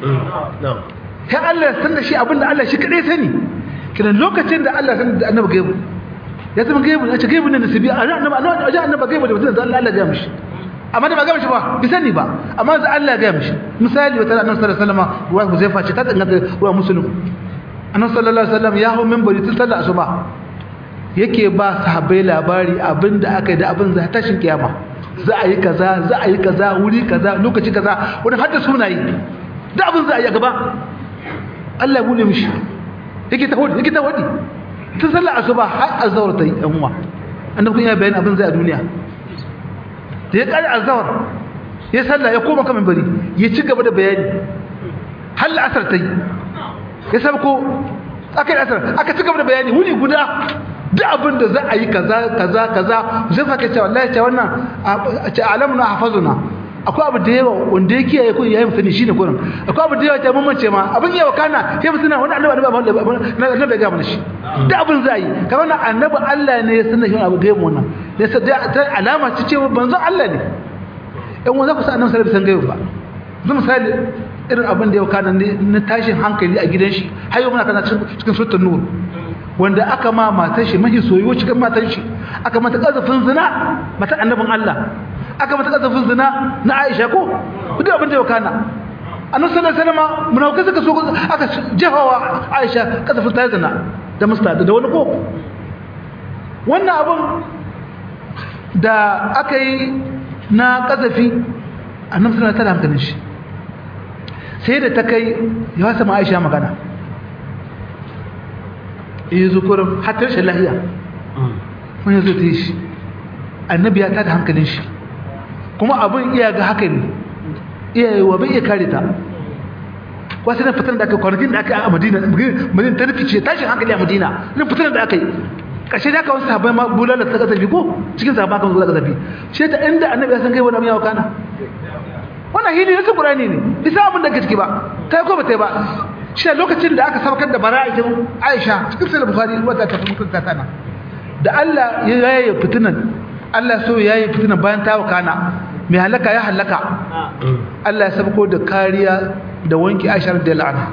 sai Allah ya san da shi abinda Allah shi kadai sani kiran lokacin da Allah san da annabi gaibu ya zama gaibu ya ce gaibu ne nasibi annabi annabi annabi gaibu da mutum da Allah Allah ya mishi amma da ba ga mishi ba bi sani ba amma da Allah ya mishi misali wata annabi sallallahu alaihi wasallam ruwa Huzaifa ce ta danganta ruwa muslim annabi sallallahu alaihi wasallam ya hawo minbari tun sallar asuba yake ba sahabbai labari abinda aka yi da abin za tashin kiyama za a yi kaza za a yi kaza wuri kaza lokaci kaza wani hadda sunayi da abin za a yi a gaba Allah ya bude mishi yake ta hodi yake ta hodi tun sallar asuba har azhar ta yi yan uwa annabi kun ya bayani abin zai a duniya da ya kare azhar ya sallah ya koma kan bari ya ci gaba da bayani har asar ta yi ya sabko aka yi asar aka ci gaba da bayani wuni guda duk abin da za a yi kaza kaza kaza zai fa kace wallahi ce wannan a ce alamuna hafazuna akwai abu da yawa wanda ya kiyaye kun yayin sani shine kurin akwai abu da yawa ta mamance ma abin yawa kana sai mutuna wani annabi annabi na annabi ga mana shi da abin za yi kamar na annabi Allah ne ya sanar shi abu da yawa wannan ne sai ta alama ce cewa banzo Allah ne in wanda ku sa annabi sallallahu alaihi wasallam gaiba ba zan misali irin abin da yawa kana na tashin hankali a gidan shi har yau muna kana cikin suratul nur wanda aka ma matar shi mahi soyuwa cikin matar shi aka mata kazafin zina mata annabin Allah aka mata kazafin zina na Aisha ko duk abin da ya kana annabi sallallahu alaihi wasallam munafikai suka so aka jefawa Aisha kazafin ta zina da musta da wani ko wannan abin da aka yi na kazafi annabi sallallahu alaihi wasallam hankalin shi sai da ta kai ya sama Aisha magana yi zukurin hatta rashin lahiya wani zo ta yi shi annabi ya tada hankalin shi kuma abin iya ga haka ne iya yi wa bai iya kare ta wasu na fitar da aka kwanakin da aka yi a madina madina ta nufi ce tashin hankali a madina na fitar da aka yi ƙashe da aka wasu sahabai ma bulala ta kasafi ko cikin sahabai aka zuwa kasafi shi ta inda annabi ya san kai wani abin yawa kana wannan hili na ƙurani ne bisa abin da ke ciki ba ta yi ko ba ta yi ba shi lokacin da aka saukar da bara'ikin Aisha cikin sahih Bukhari wata ta kuma kanka tana da Allah ya yaye fitinan Allah so ya yaye fitinan bayan ta wakana mai halaka ya halaka Allah ya sabko da kariya da wanki Aisha radiyallahu anha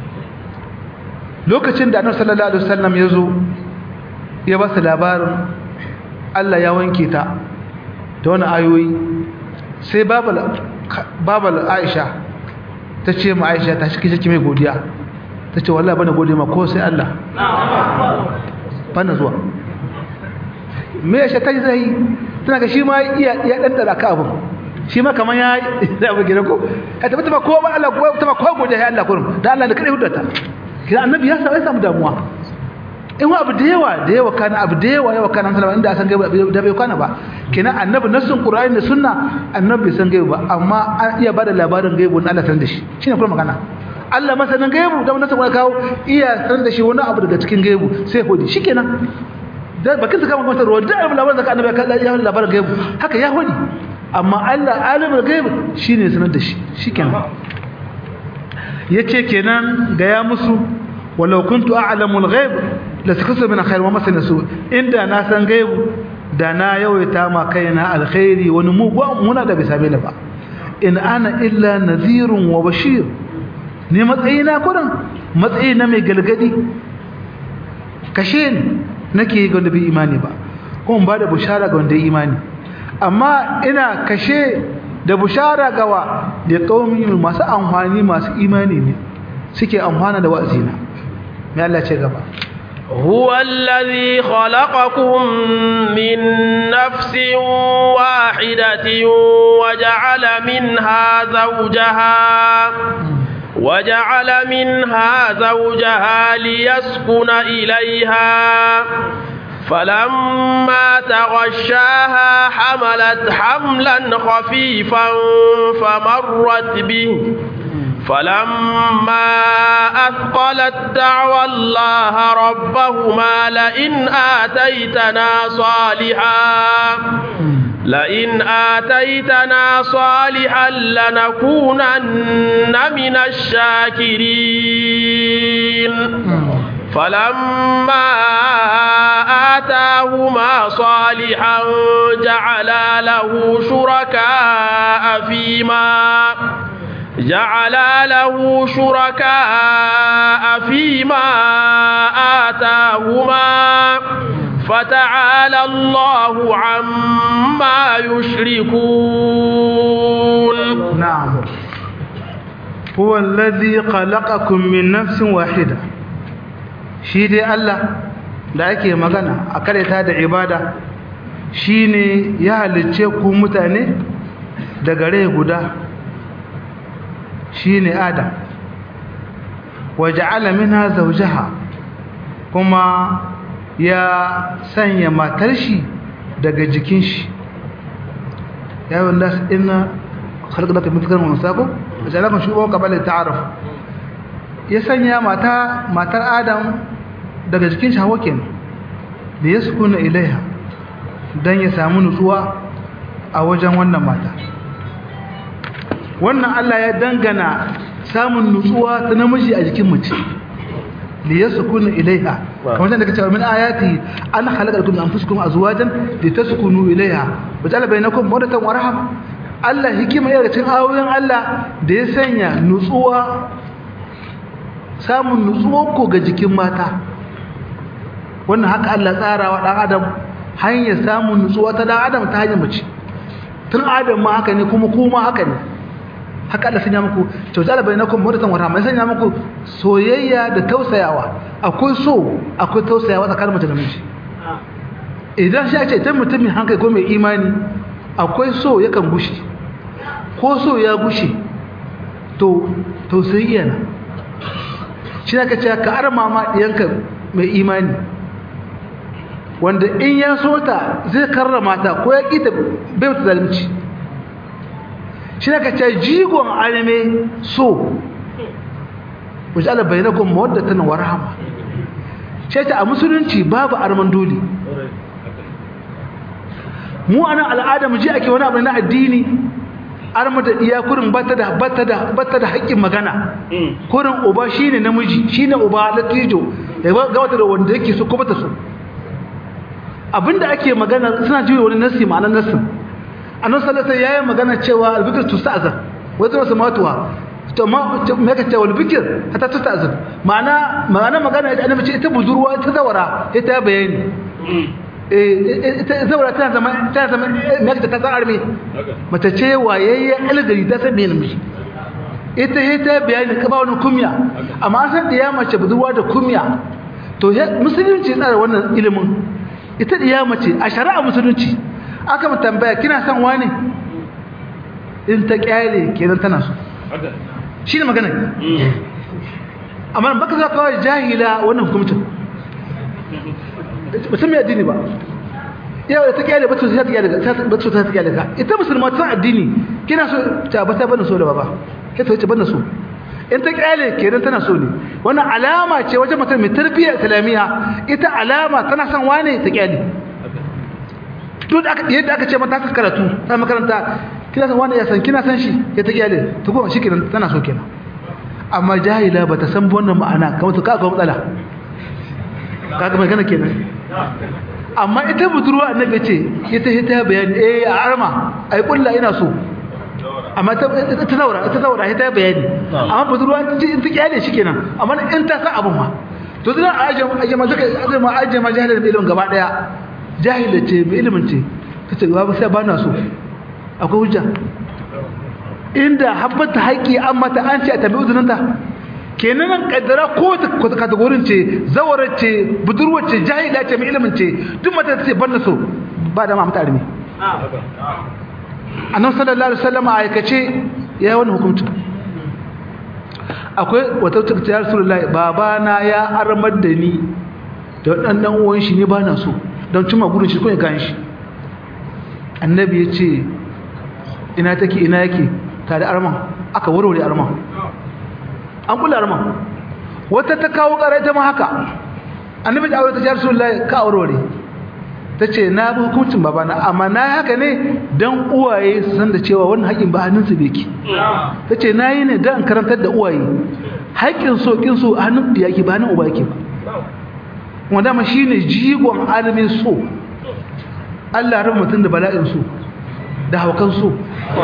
lokacin da Annabi sallallahu alaihi wasallam ya zo ya ba su labarin Allah ya wanke ta da wani ayoyi sai babal babal Aisha ta ce ma aisha ta shi kike mai godiya ta ce wallahi bana gode ma ko sai Allah bana zuwa me ya shata zai tana ga shi ma iya ya dan dara ka abun shi ma kaman ya da abu gida ko ka tabbata ba ko ba Allah ko ta ba ko godiya ya Allah kurum da Allah da kare hudata kina annabi ya sa ya samu damuwa in wa abu da yawa da yawa kana abu da yawa yawa kana sallama inda san gaiba da bai kana ba kenan annabi nassun qur'ani da sunna annabi san gaiba ba amma an iya bada labarin gaibu na Allah san da shi shine kuma magana Allah masanin gaibu da nassun qur'ani kawo iya san da shi wani abu daga cikin gaibu sai hodi shikenan da bakin sa kama kuma ruwa da labarin da annabi ya labarin gaibu haka ya hodi amma Allah alimul gaib shine sanar da shi shikenan yace kenan ga ya musu walau kuntu a'lamul ghaib la sakasu min khair wa masana su inda na san gaibu da na yawaita ma kaina alkhairi wani mu muna da bisa bela ba in ana illa nadhirun wa bashir ne matsayina kuran matsayina mai galgadi kashe ni nake ga wanda bai imani ba kuma ba da bushara ga wanda imani amma ina kashe da bushara gawa da qaumi masu amfani masu imani ne suke amfana da wa'azina mai Allah ce gaba هو الذي خلقكم من نفس واحدة وجعل منها زوجها وجعل منها زوجها ليسكن إليها فلما تغشاها حملت حملا خفيفا فمرت به فلما أثقلت دعوى الله ربهما لئن آتيتنا صالحا لئن آتيتنا صالحا لنكونن من الشاكرين فلما آتاهما صالحا جعلا له شركاء فيما جعلا له شركاء فيما آتاهما فتعالى الله عما يشركون نعم هو الذي خلقكم من نفس واحدة shi dai Allah da ake magana a karyata da ibada shine ya halicce ku mutane daga rai guda shine Adam waja'ala minha zawjaha kuma ya sanya matar shi daga jikin shi ya yi wallas ina khalqata min dhakarin wa unsa ko jalakan shubo qabala ta'aruf ya sanya mata matar Adam daga jikin shi Hawwa kenan da yaskuna ilaiha dan ya samu nutsuwa a wajen wannan mata wannan Allah ya dangana samun nutsuwa ta namiji a jikin mace li yaskunu ilaiha kamar da kace min ayati an khalaqakum min anfusikum azwajan litaskunu ilaiha waja'ala bainakum mawadatan wa rahma Allah hikima ya cikin ayoyin Allah da ya sanya nutsuwa samun nutsuwa ko ga jikin mata wannan haka Allah tsarawa dan adam hanyar samun nutsuwa ta dan adam ta hanyar mace tun adam ma haka ne kuma kuma haka ne haka Allah sanya muku tawzala bainakum mudatan wa rahma sanya muku soyayya da tausayawa akwai so akwai tausayawa tsakanin mace da miji idan shi ake ta mutum mai hankali ko mai imani akwai so yakan gushe ko so ya gushe to tausayi yana shi aka ce ka arma ma diyanka mai imani wanda in ya so ta zai karrama ta ko ya kita bai mata zalunci shi ka ce jigon alime so wajala bainakum mawaddatan wa rahma shi ta a musulunci babu arman dole mu anan al'ada mu ji ake wani abu na addini arma da iya kurin bata da bata da bata da haƙƙin magana kurin uba shine namiji shine uba latijo ya ga wata da wanda yake so ko bata so abinda ake magana suna jiwa wani nasi ma'anar nasin annabi sallallahu alaihi wasallam magana cewa albikr tusta'zan wata wasu matuwa to ma me kace wal bikr hatta tusta'zan ma'ana ma'ana magana ita annabi ce ita budurwa ita zawara ita bayani eh ita zawara tana zama tana zama me kace ta san arme mace ce wayayye algari ta san me namiji ita ita bayani ka ba wani kumya amma an san diya mace budurwa da kumya to musulunci tsara wannan ilimin ita diya mace a shari'a musulunci aka mu tambaya kina son wani in ta kyale kenan tana so shi ne magana amma baka za kawai jahila wannan hukumcin mutum ya addini ba yau da ta kyale ba ta kyale ba ta ta kyale ka ita musulma ta addini kina so ta ba ta bana so da baba kai ta ce bana so in ta kyale kenan tana so ne wannan alama ce wajen mutum mai tarbiyyar islamiyya ita alama tana son wane ta kyale duk yadda aka ce mata ka karatu ta makaranta kina san wani ya san kina san shi ya ta kyale to kuma shikenan tana so kenan amma jahila bata san wannan ma'ana kamar to kaga matsala kaga magana kenan amma ita budurwa annabi ce ita ita bayani eh a arma ai kullu ina so amma ta ta zaura ta zaura ita bayani amma budurwa ta ta kyale shikenan amma in ta san abun ma to zan aje aje ma zaka aje ma aje ma jahilin ilimin gaba daya jahila ce mai ilimin ce ta ce ba sai ba na so akwai hujja inda habbata haƙƙi an mata an ce a tabi uzuninta kenan nan kaddara ko ta kategorin ce zawarar ce budurwar ce jahila ce mai ilimin ce duk mata ta ce ban so ba da ma mata armi annabi sallallahu alaihi wasallam a aikace ya yi wani hukunci akwai wata ta ya rasulullahi babana ya armar da ni da waɗannan uwan shi ne ba na so don cimma gudun shi kuma ya gan shi annabi ya ce ina take ina yake tare arman aka warware arman an kula arman wata ta kawo ƙarai ta ma haka annabi da aure ta jar rasulullahi ka warware ta ce na bi hukuncin babana amma na haka ne don uwaye su san da cewa wannan haƙin ba hannunsu beki ta ce na yi ne don karantar da uwaye haƙin so ƙin so a hannun da yake ba hannun uba yake ba wanda ma shi ne jigon alamin so allah ran mutum da bala'in so da haukan so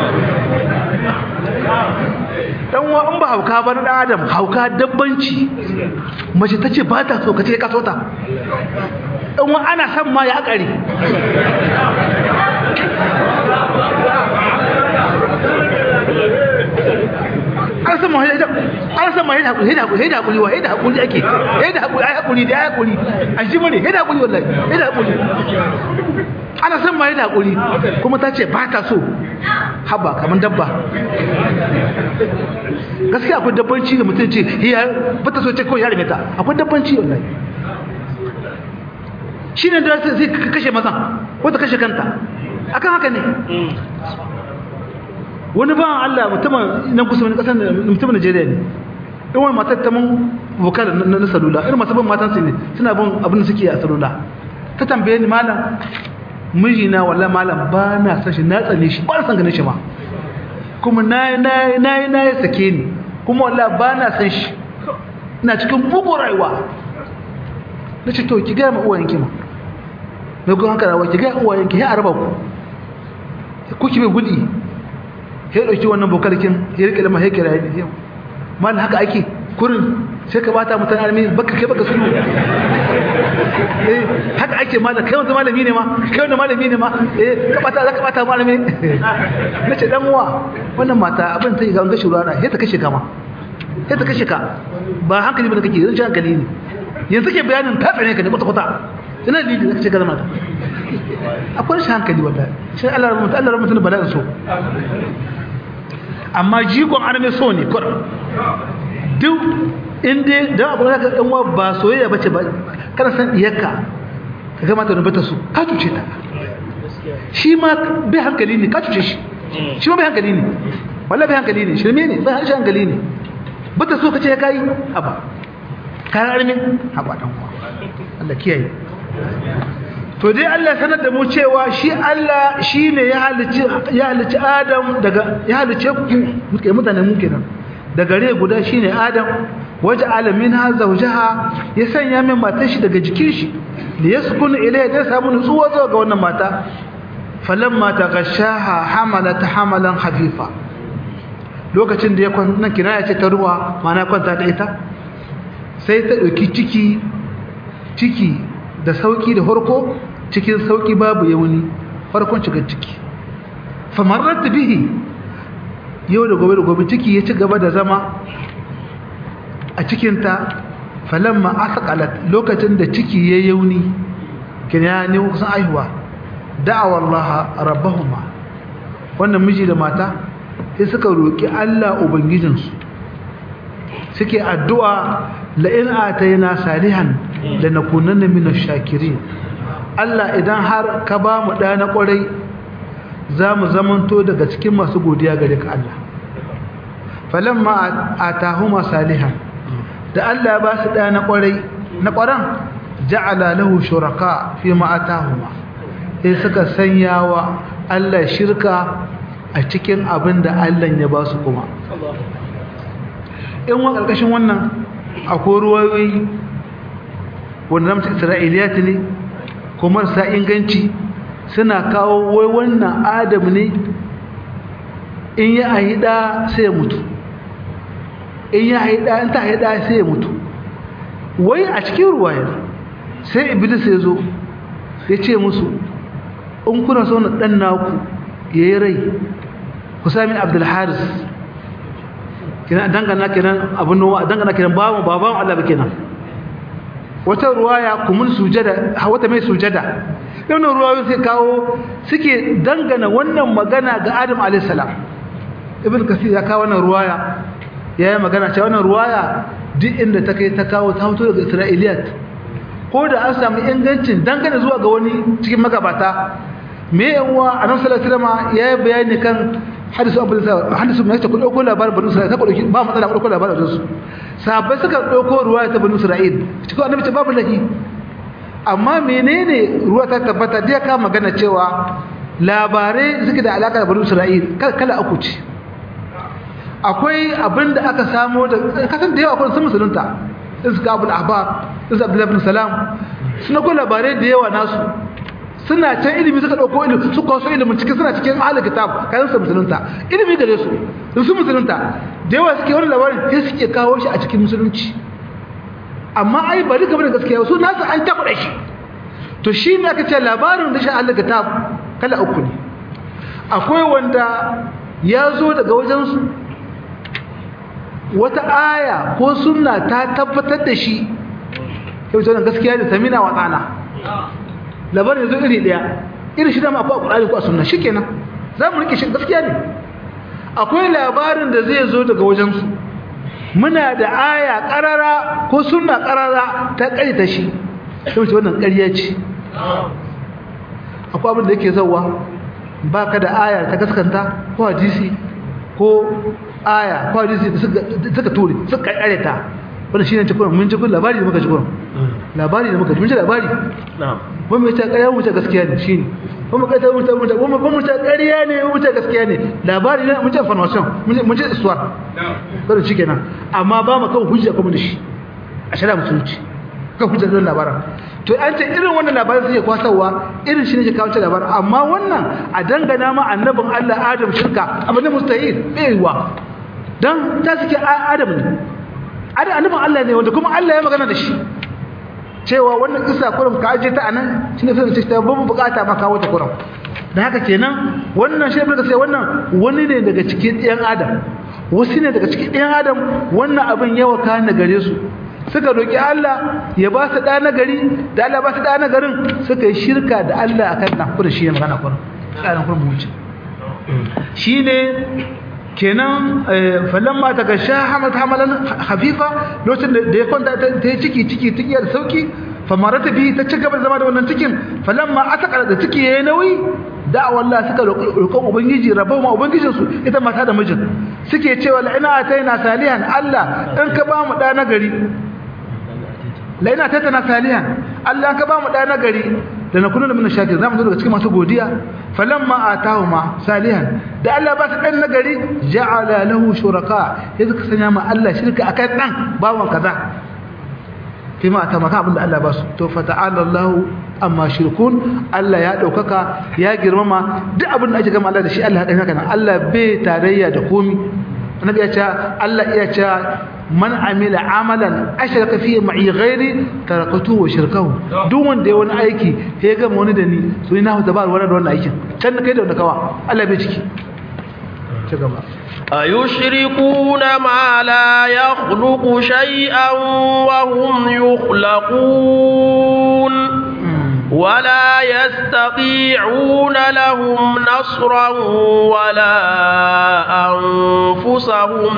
dan wa in ba hauka ba na dan adam hauka dabbanci mace ta ce ba ta so ka ce ka so ta in wa ana son ma ya kare an san ma an san ma heda hakuri heda hakuri heda hakuri wa heda hakuri ake heda hakuri ai hakuri da ai hakuri an ji mune heda hakuri wallahi heda hakuri ana san ma heda hakuri kuma ta ce ba ta so haba kaman dabba gaskiya akwai dabbanci da mutum ce hiya ba ta so ce kawai ya rime ta akwai dabbanci wallahi shi ne da zai kashe mazan wata kashe kanta akan haka ne wani ba Allah mutumin nan kusa wani kasar mutumin Najeriya ne in wani matar ta mun vokal na salula irin masu bin matan su ne suna bin abin da suke a salula ta tambaye ni malam mijina wallahi malam ba na san shi na tsane shi ba na san ganin shi ma kuma na na na na ya sake ni kuma wallahi ba na san shi ina cikin bugu rayuwa na ce to ki gaya ma uwayenki ma mai kun haka rawa ki gaya uwayenki ya araba ku ku ki bai gudi ya dauki wannan bokalkin ya rike da mahaikiya ya mal haka ake kurin sai ka bata mutane almi baka kai baka sunu eh haka ake mala kai wanda malami ne ma kai wanda malami ne ma eh ka bata zaka bata malami nace dan uwa wannan mata abin ta ga gashi rana sai ta kashe ka ma sai ta kashe ka ba hankali bane kake yanzu hankali ne yanzu ke bayanin ta tsane ka ne kwata kwata ina da da kace galma akwai shi hankali wallahi sai Allah rahmatu Allah rahmatu bala'in so amma jigon arme so ne kur duk inda da abu da ka dan ba soyayya bace ba kana san iyaka ka ga mata rubata su ka cuce ta shi ma bai hankali ne ka cuce shi shi ma bai hankali ne wallahi bai hankali ne shirme ne bai hankali ne bata so kace ya kai haba kayan arme haba dan uwa Allah kiyaye to dai Allah sanar da mu cewa shi Allah shine ya halici ya halici Adam daga ya halice ku muke mutane mu kenan daga rai guda shine Adam waja'ala minha zawjaha ya sanya min matar shi daga jikin shi li yaskun ilayha da samu nutsuwa zuwa ga wannan mata falamma taghashaha hamalat hamalan khafifa lokacin da ya kwanta kinaya ce ta ruwa mana kwanta da ita sai ta dauki ciki ciki da sauki da farko cikin sauki babu yauni farkon shiga ciki famarrat bihi yau da gobe da gobe ciki ya ci gaba da zama a cikinta falamma asqalat lokacin da ciki ya yauni kina ne kusan aihuwa da'awa Allah rabbahuma wannan miji da mata sai suka roki Allah ubangijinsu suke addu'a la in atayna salihan lanakunanna minash shakirin Allah idan har ka ba mu da na kwarai za mu zamanto daga cikin masu godiya gare ka Allah falamma atahuma salihan da Allah ya ba su da na kwarai na kwaran ja'ala lahu shuraka fi ma atahuma sai suka sanyawa Allah shirka a cikin abin da Allah ya ba su kuma in wa karkashin wannan akwai ruwayoyi wanda namta isra'iliyat ne kuma sa inganci suna kawo wai wannan adam ne in ya haida sai ya mutu in ya haida in ta haida sai ya mutu wai a cikin ruwayar sai iblis ya zo ya ce musu in kuna so na dan naku ya yi rai ku sami abdulharis kenan dangana kenan abin nawa dangana kenan bawan baban Allah ba kenan wata ruwaya kumun sujada wata mai sujada wannan ruwayoyin sai kawo suke dangana wannan magana ga Adam alayhi salam ibn kasir ya kawo wannan ruwaya yayi magana cewa wannan ruwaya duk inda ta kai ta kawo ta fito daga Isra'iliyat ko da an samu ingancin dangane zuwa ga wani cikin magabata me yawa annabi sallallahu alaihi wasallam yayi bayani kan hadisu abu hadisu mai ta dauko labarin banu isra'il ta dauki ba matsala dauko labarin su sahabbai suka dauko ruwaya ta banu isra'il cikin annabi ce babu lahi amma menene ruwa ta tabbata da ka magana cewa labarai suke da alaka da banu isra'il kala uku ce akwai abinda aka samo da kasan da yawa akwai sun musulunta iska abul ahbar iska abdullahi ibn salam suna ko labarai da yawa nasu suna can ilimi suka dauko ilimi su kwaso ilimin cikin suna cikin ahlul kitab kayan su musulunta ilimi gare su in su musulunta da yawa suke wani labarin sai suke kawo shi a cikin musulunci amma ai bari gaba da gaskiya su nasu an taɓa shi to shi ne aka ce labarin da shi ahlul kitab kala uku ne akwai wanda ya zo daga wajensu wata aya ko sunna ta tabbatar da shi yau ce gaskiya da samina wa tsana labarin yanzu iri daya irin shi dama akwai ƙwararri ko a sunna shi kenan za mu rike shi gaskiya ne akwai labarin da zai zo daga wajensu muna da aya ƙarara ko sunna ƙarara ta ƙarita shi yau ce wannan ƙarya ce akwai abin da yake zauwa ba ka da aya ta gaskanta ko hadisi ko aya ko hadisi da suka ture suka ƙareta wanda shi ne cikin mun cikin labari da muka cikin labari da muka ji mun ji labari mun mai ta ƙarya mun ta gaskiya ne shi ne mun mai ta mun ta mun ta mun ta ƙarya ne mun ta gaskiya ne labari ne mun ta information mun ji iswar kada shi kenan amma ba mu kan hujja kuma da shi a shara musulunci kan hujja da labarin to an ce irin wannan labarin sai kwasawa irin shi ne ke kawo labarin amma wannan a dangana ma annabin Allah Adam shirka abin da mustahil bai yiwa dan ta suke Adam ne Adam annabin Allah ne wanda kuma Allah ya magana da shi cewa wannan kisa kurum ka aje ta anan shine sai ce ta babu bukata ma kawo ta kurum da haka kenan wannan shi ne sai wannan wani ne daga cikin ɗayan Adam wasu ne daga cikin ɗayan Adam wannan abin yawa kana gare su suka roki Allah ya ba su ɗa na gari da Allah ba su ɗa na garin suka yi shirka da Allah akan nan kuma shi ne magana kurum tsarin kurum wuce shine kenan falamma ta gasha hamat hamalan hafifa lokacin da ya kwanta ta yi ciki ciki tikiyar sauki famarata bi ta ci gaba zama da wannan cikin falamma ataka da ciki yayi nauyi da'awa Allah suka roƙon ubangiji rabon ma ubangijin su ita mata da mijin suke cewa la ina ataina salihan Allah in ka ba mu da nagari la ina ataina salihan Allah ka ba mu da nagari da na kunu min shakir zamu zo daga cikin masu godiya falamma atahuma salihan da Allah ba ta dan nagari ja'ala lahu shuraka yanzu ka sanya ma Allah shirka akai dan bawan kaza kai ma ta maka abinda Allah ba su to fa ta'ala Allah amma shirkun Allah ya daukaka ya girmama duk abin da ake gama Allah da shi Allah ya haka nan Allah bai tarayya da komi annabi ya ce Allah ya ce man amila amalan ashraka fihi ma'i ghairi tarakatu wa shirkahu duk wanda ya wani aiki ya gama wani da ni so ina hu tabar wani da wannan aikin can kai da wanda kawa Allah bai ciki ci gaba أيشركون ما لا يخلق شيئا وهم يخلقون ولا يستطيعون لهم نصرا ولا أنفسهم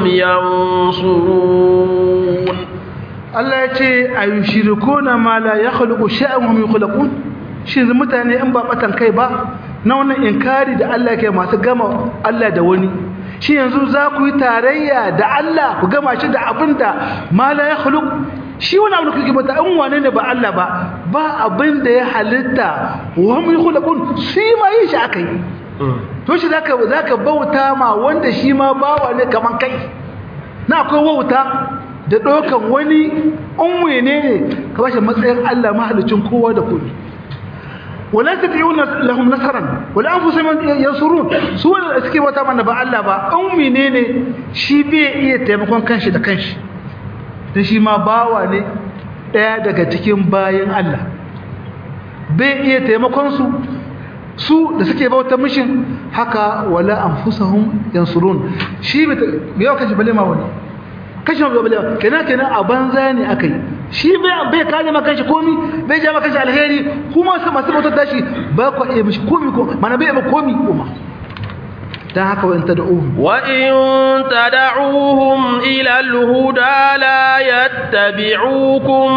ينصرون Allah ya ce a yi shiriko na ma la ya khaliku sha'an wa mai khulakun shi mutane in ba batan kai ba na wannan inkari da Allah ke masu gama Allah da wani shi yanzu za ku yi tarayya da Allah ku gama shi da abin da ma la ya khaliku shi wani abu da kuke bata in wane ne ba Allah ba ba abin da ya halitta wa mai khulakun shi ma yi shi aka yi to shi zaka zaka bauta ma wanda shi ma bawa ne kaman kai na akwai wauta da ɗaukan wani unwe ne ka bashi matsayin Allah mahalicin kowa da kowa wala tabi'una lahum nasaran wala anfusahum yansurun su wanda suke wata mana ba Allah ba ummi ne ne shi bai iya taimakon kanshi da kanshi dan shi ma bawa ne daya daga cikin bayin Allah bai iya taimakon su su da suke bauta mishin haka wala anfusahum yansurun shi bai yau kashi bale ma wani kashi ma bale kenan kenan a banza ne akai shi bai bai kare maka shi komi bai ja maka shi alheri kuma su masu bautar dashi ba ku iya mishi komi ko mana bai ba komi kuma dan haka wa in tad'uhum wa in tad'uhum ila al-huda la yattabi'ukum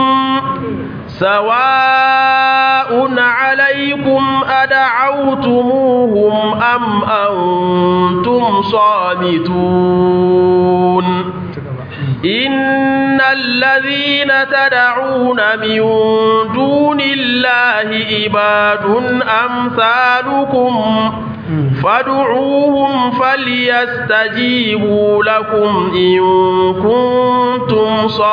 سواء عليكم أدعوتموهم أم أنتم صامتون إن الذين تدعون من دون الله عباد أمثالكم فادعوهم فليستجيبوا لكم إن كنتم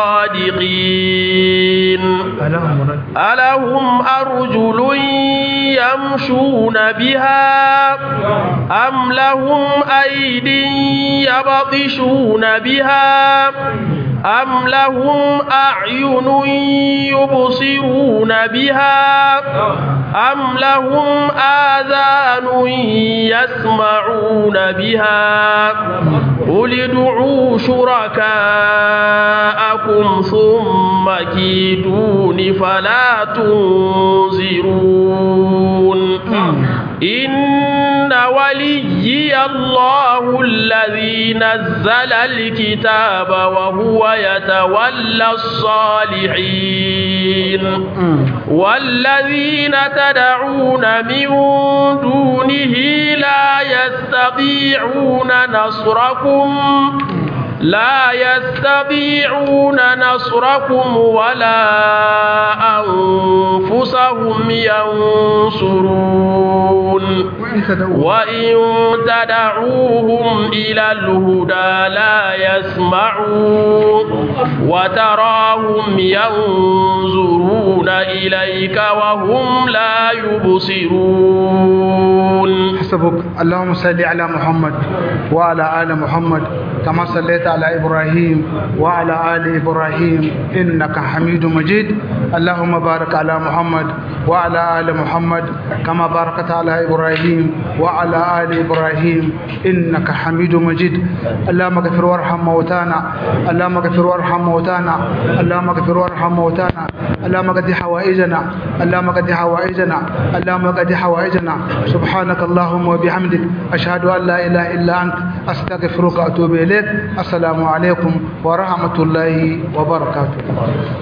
صادقين ألهم أرجل يمشون بها أم لهم أيد يبطشون بها أم لهم أعين يبصرون بها أم لهم آذان يسمعون بها قل ادعوا شركاءكم ثم كيدون فلا تنظرون إن وليي الله الذي نزل الكتاب وهو يتولى الصالحين والذين تدعون من دونه لا يستطيعون نصركم لا يستطيعون نصركم ولا أنفسهم ينصرون وإن تدعوهم إلى الهدى لا يسمعون وتراهم ينظرون إليك وهم لا يبصرون حسبك اللهم صل على محمد وعلى آل محمد كما صليت على إبراهيم وعلى آل إبراهيم إنك حميد مجيد اللهم بارك على محمد وعلى آل محمد كما باركت على إبراهيم وعلى آل إبراهيم إنك حميد مجيد اللهم اغفر وارحم موتانا اللهم اغفر وارحم موتانا اللهم اغفر وارحم موتانا اللهم قد حوائجنا اللهم قد حوائجنا اللهم قد حوائجنا سبحانك اللهم وبحمدك أشهد أن لا إله إلا أنت أستغفرك وأتوب إليك السلام عليكم ورحمة الله وبركاته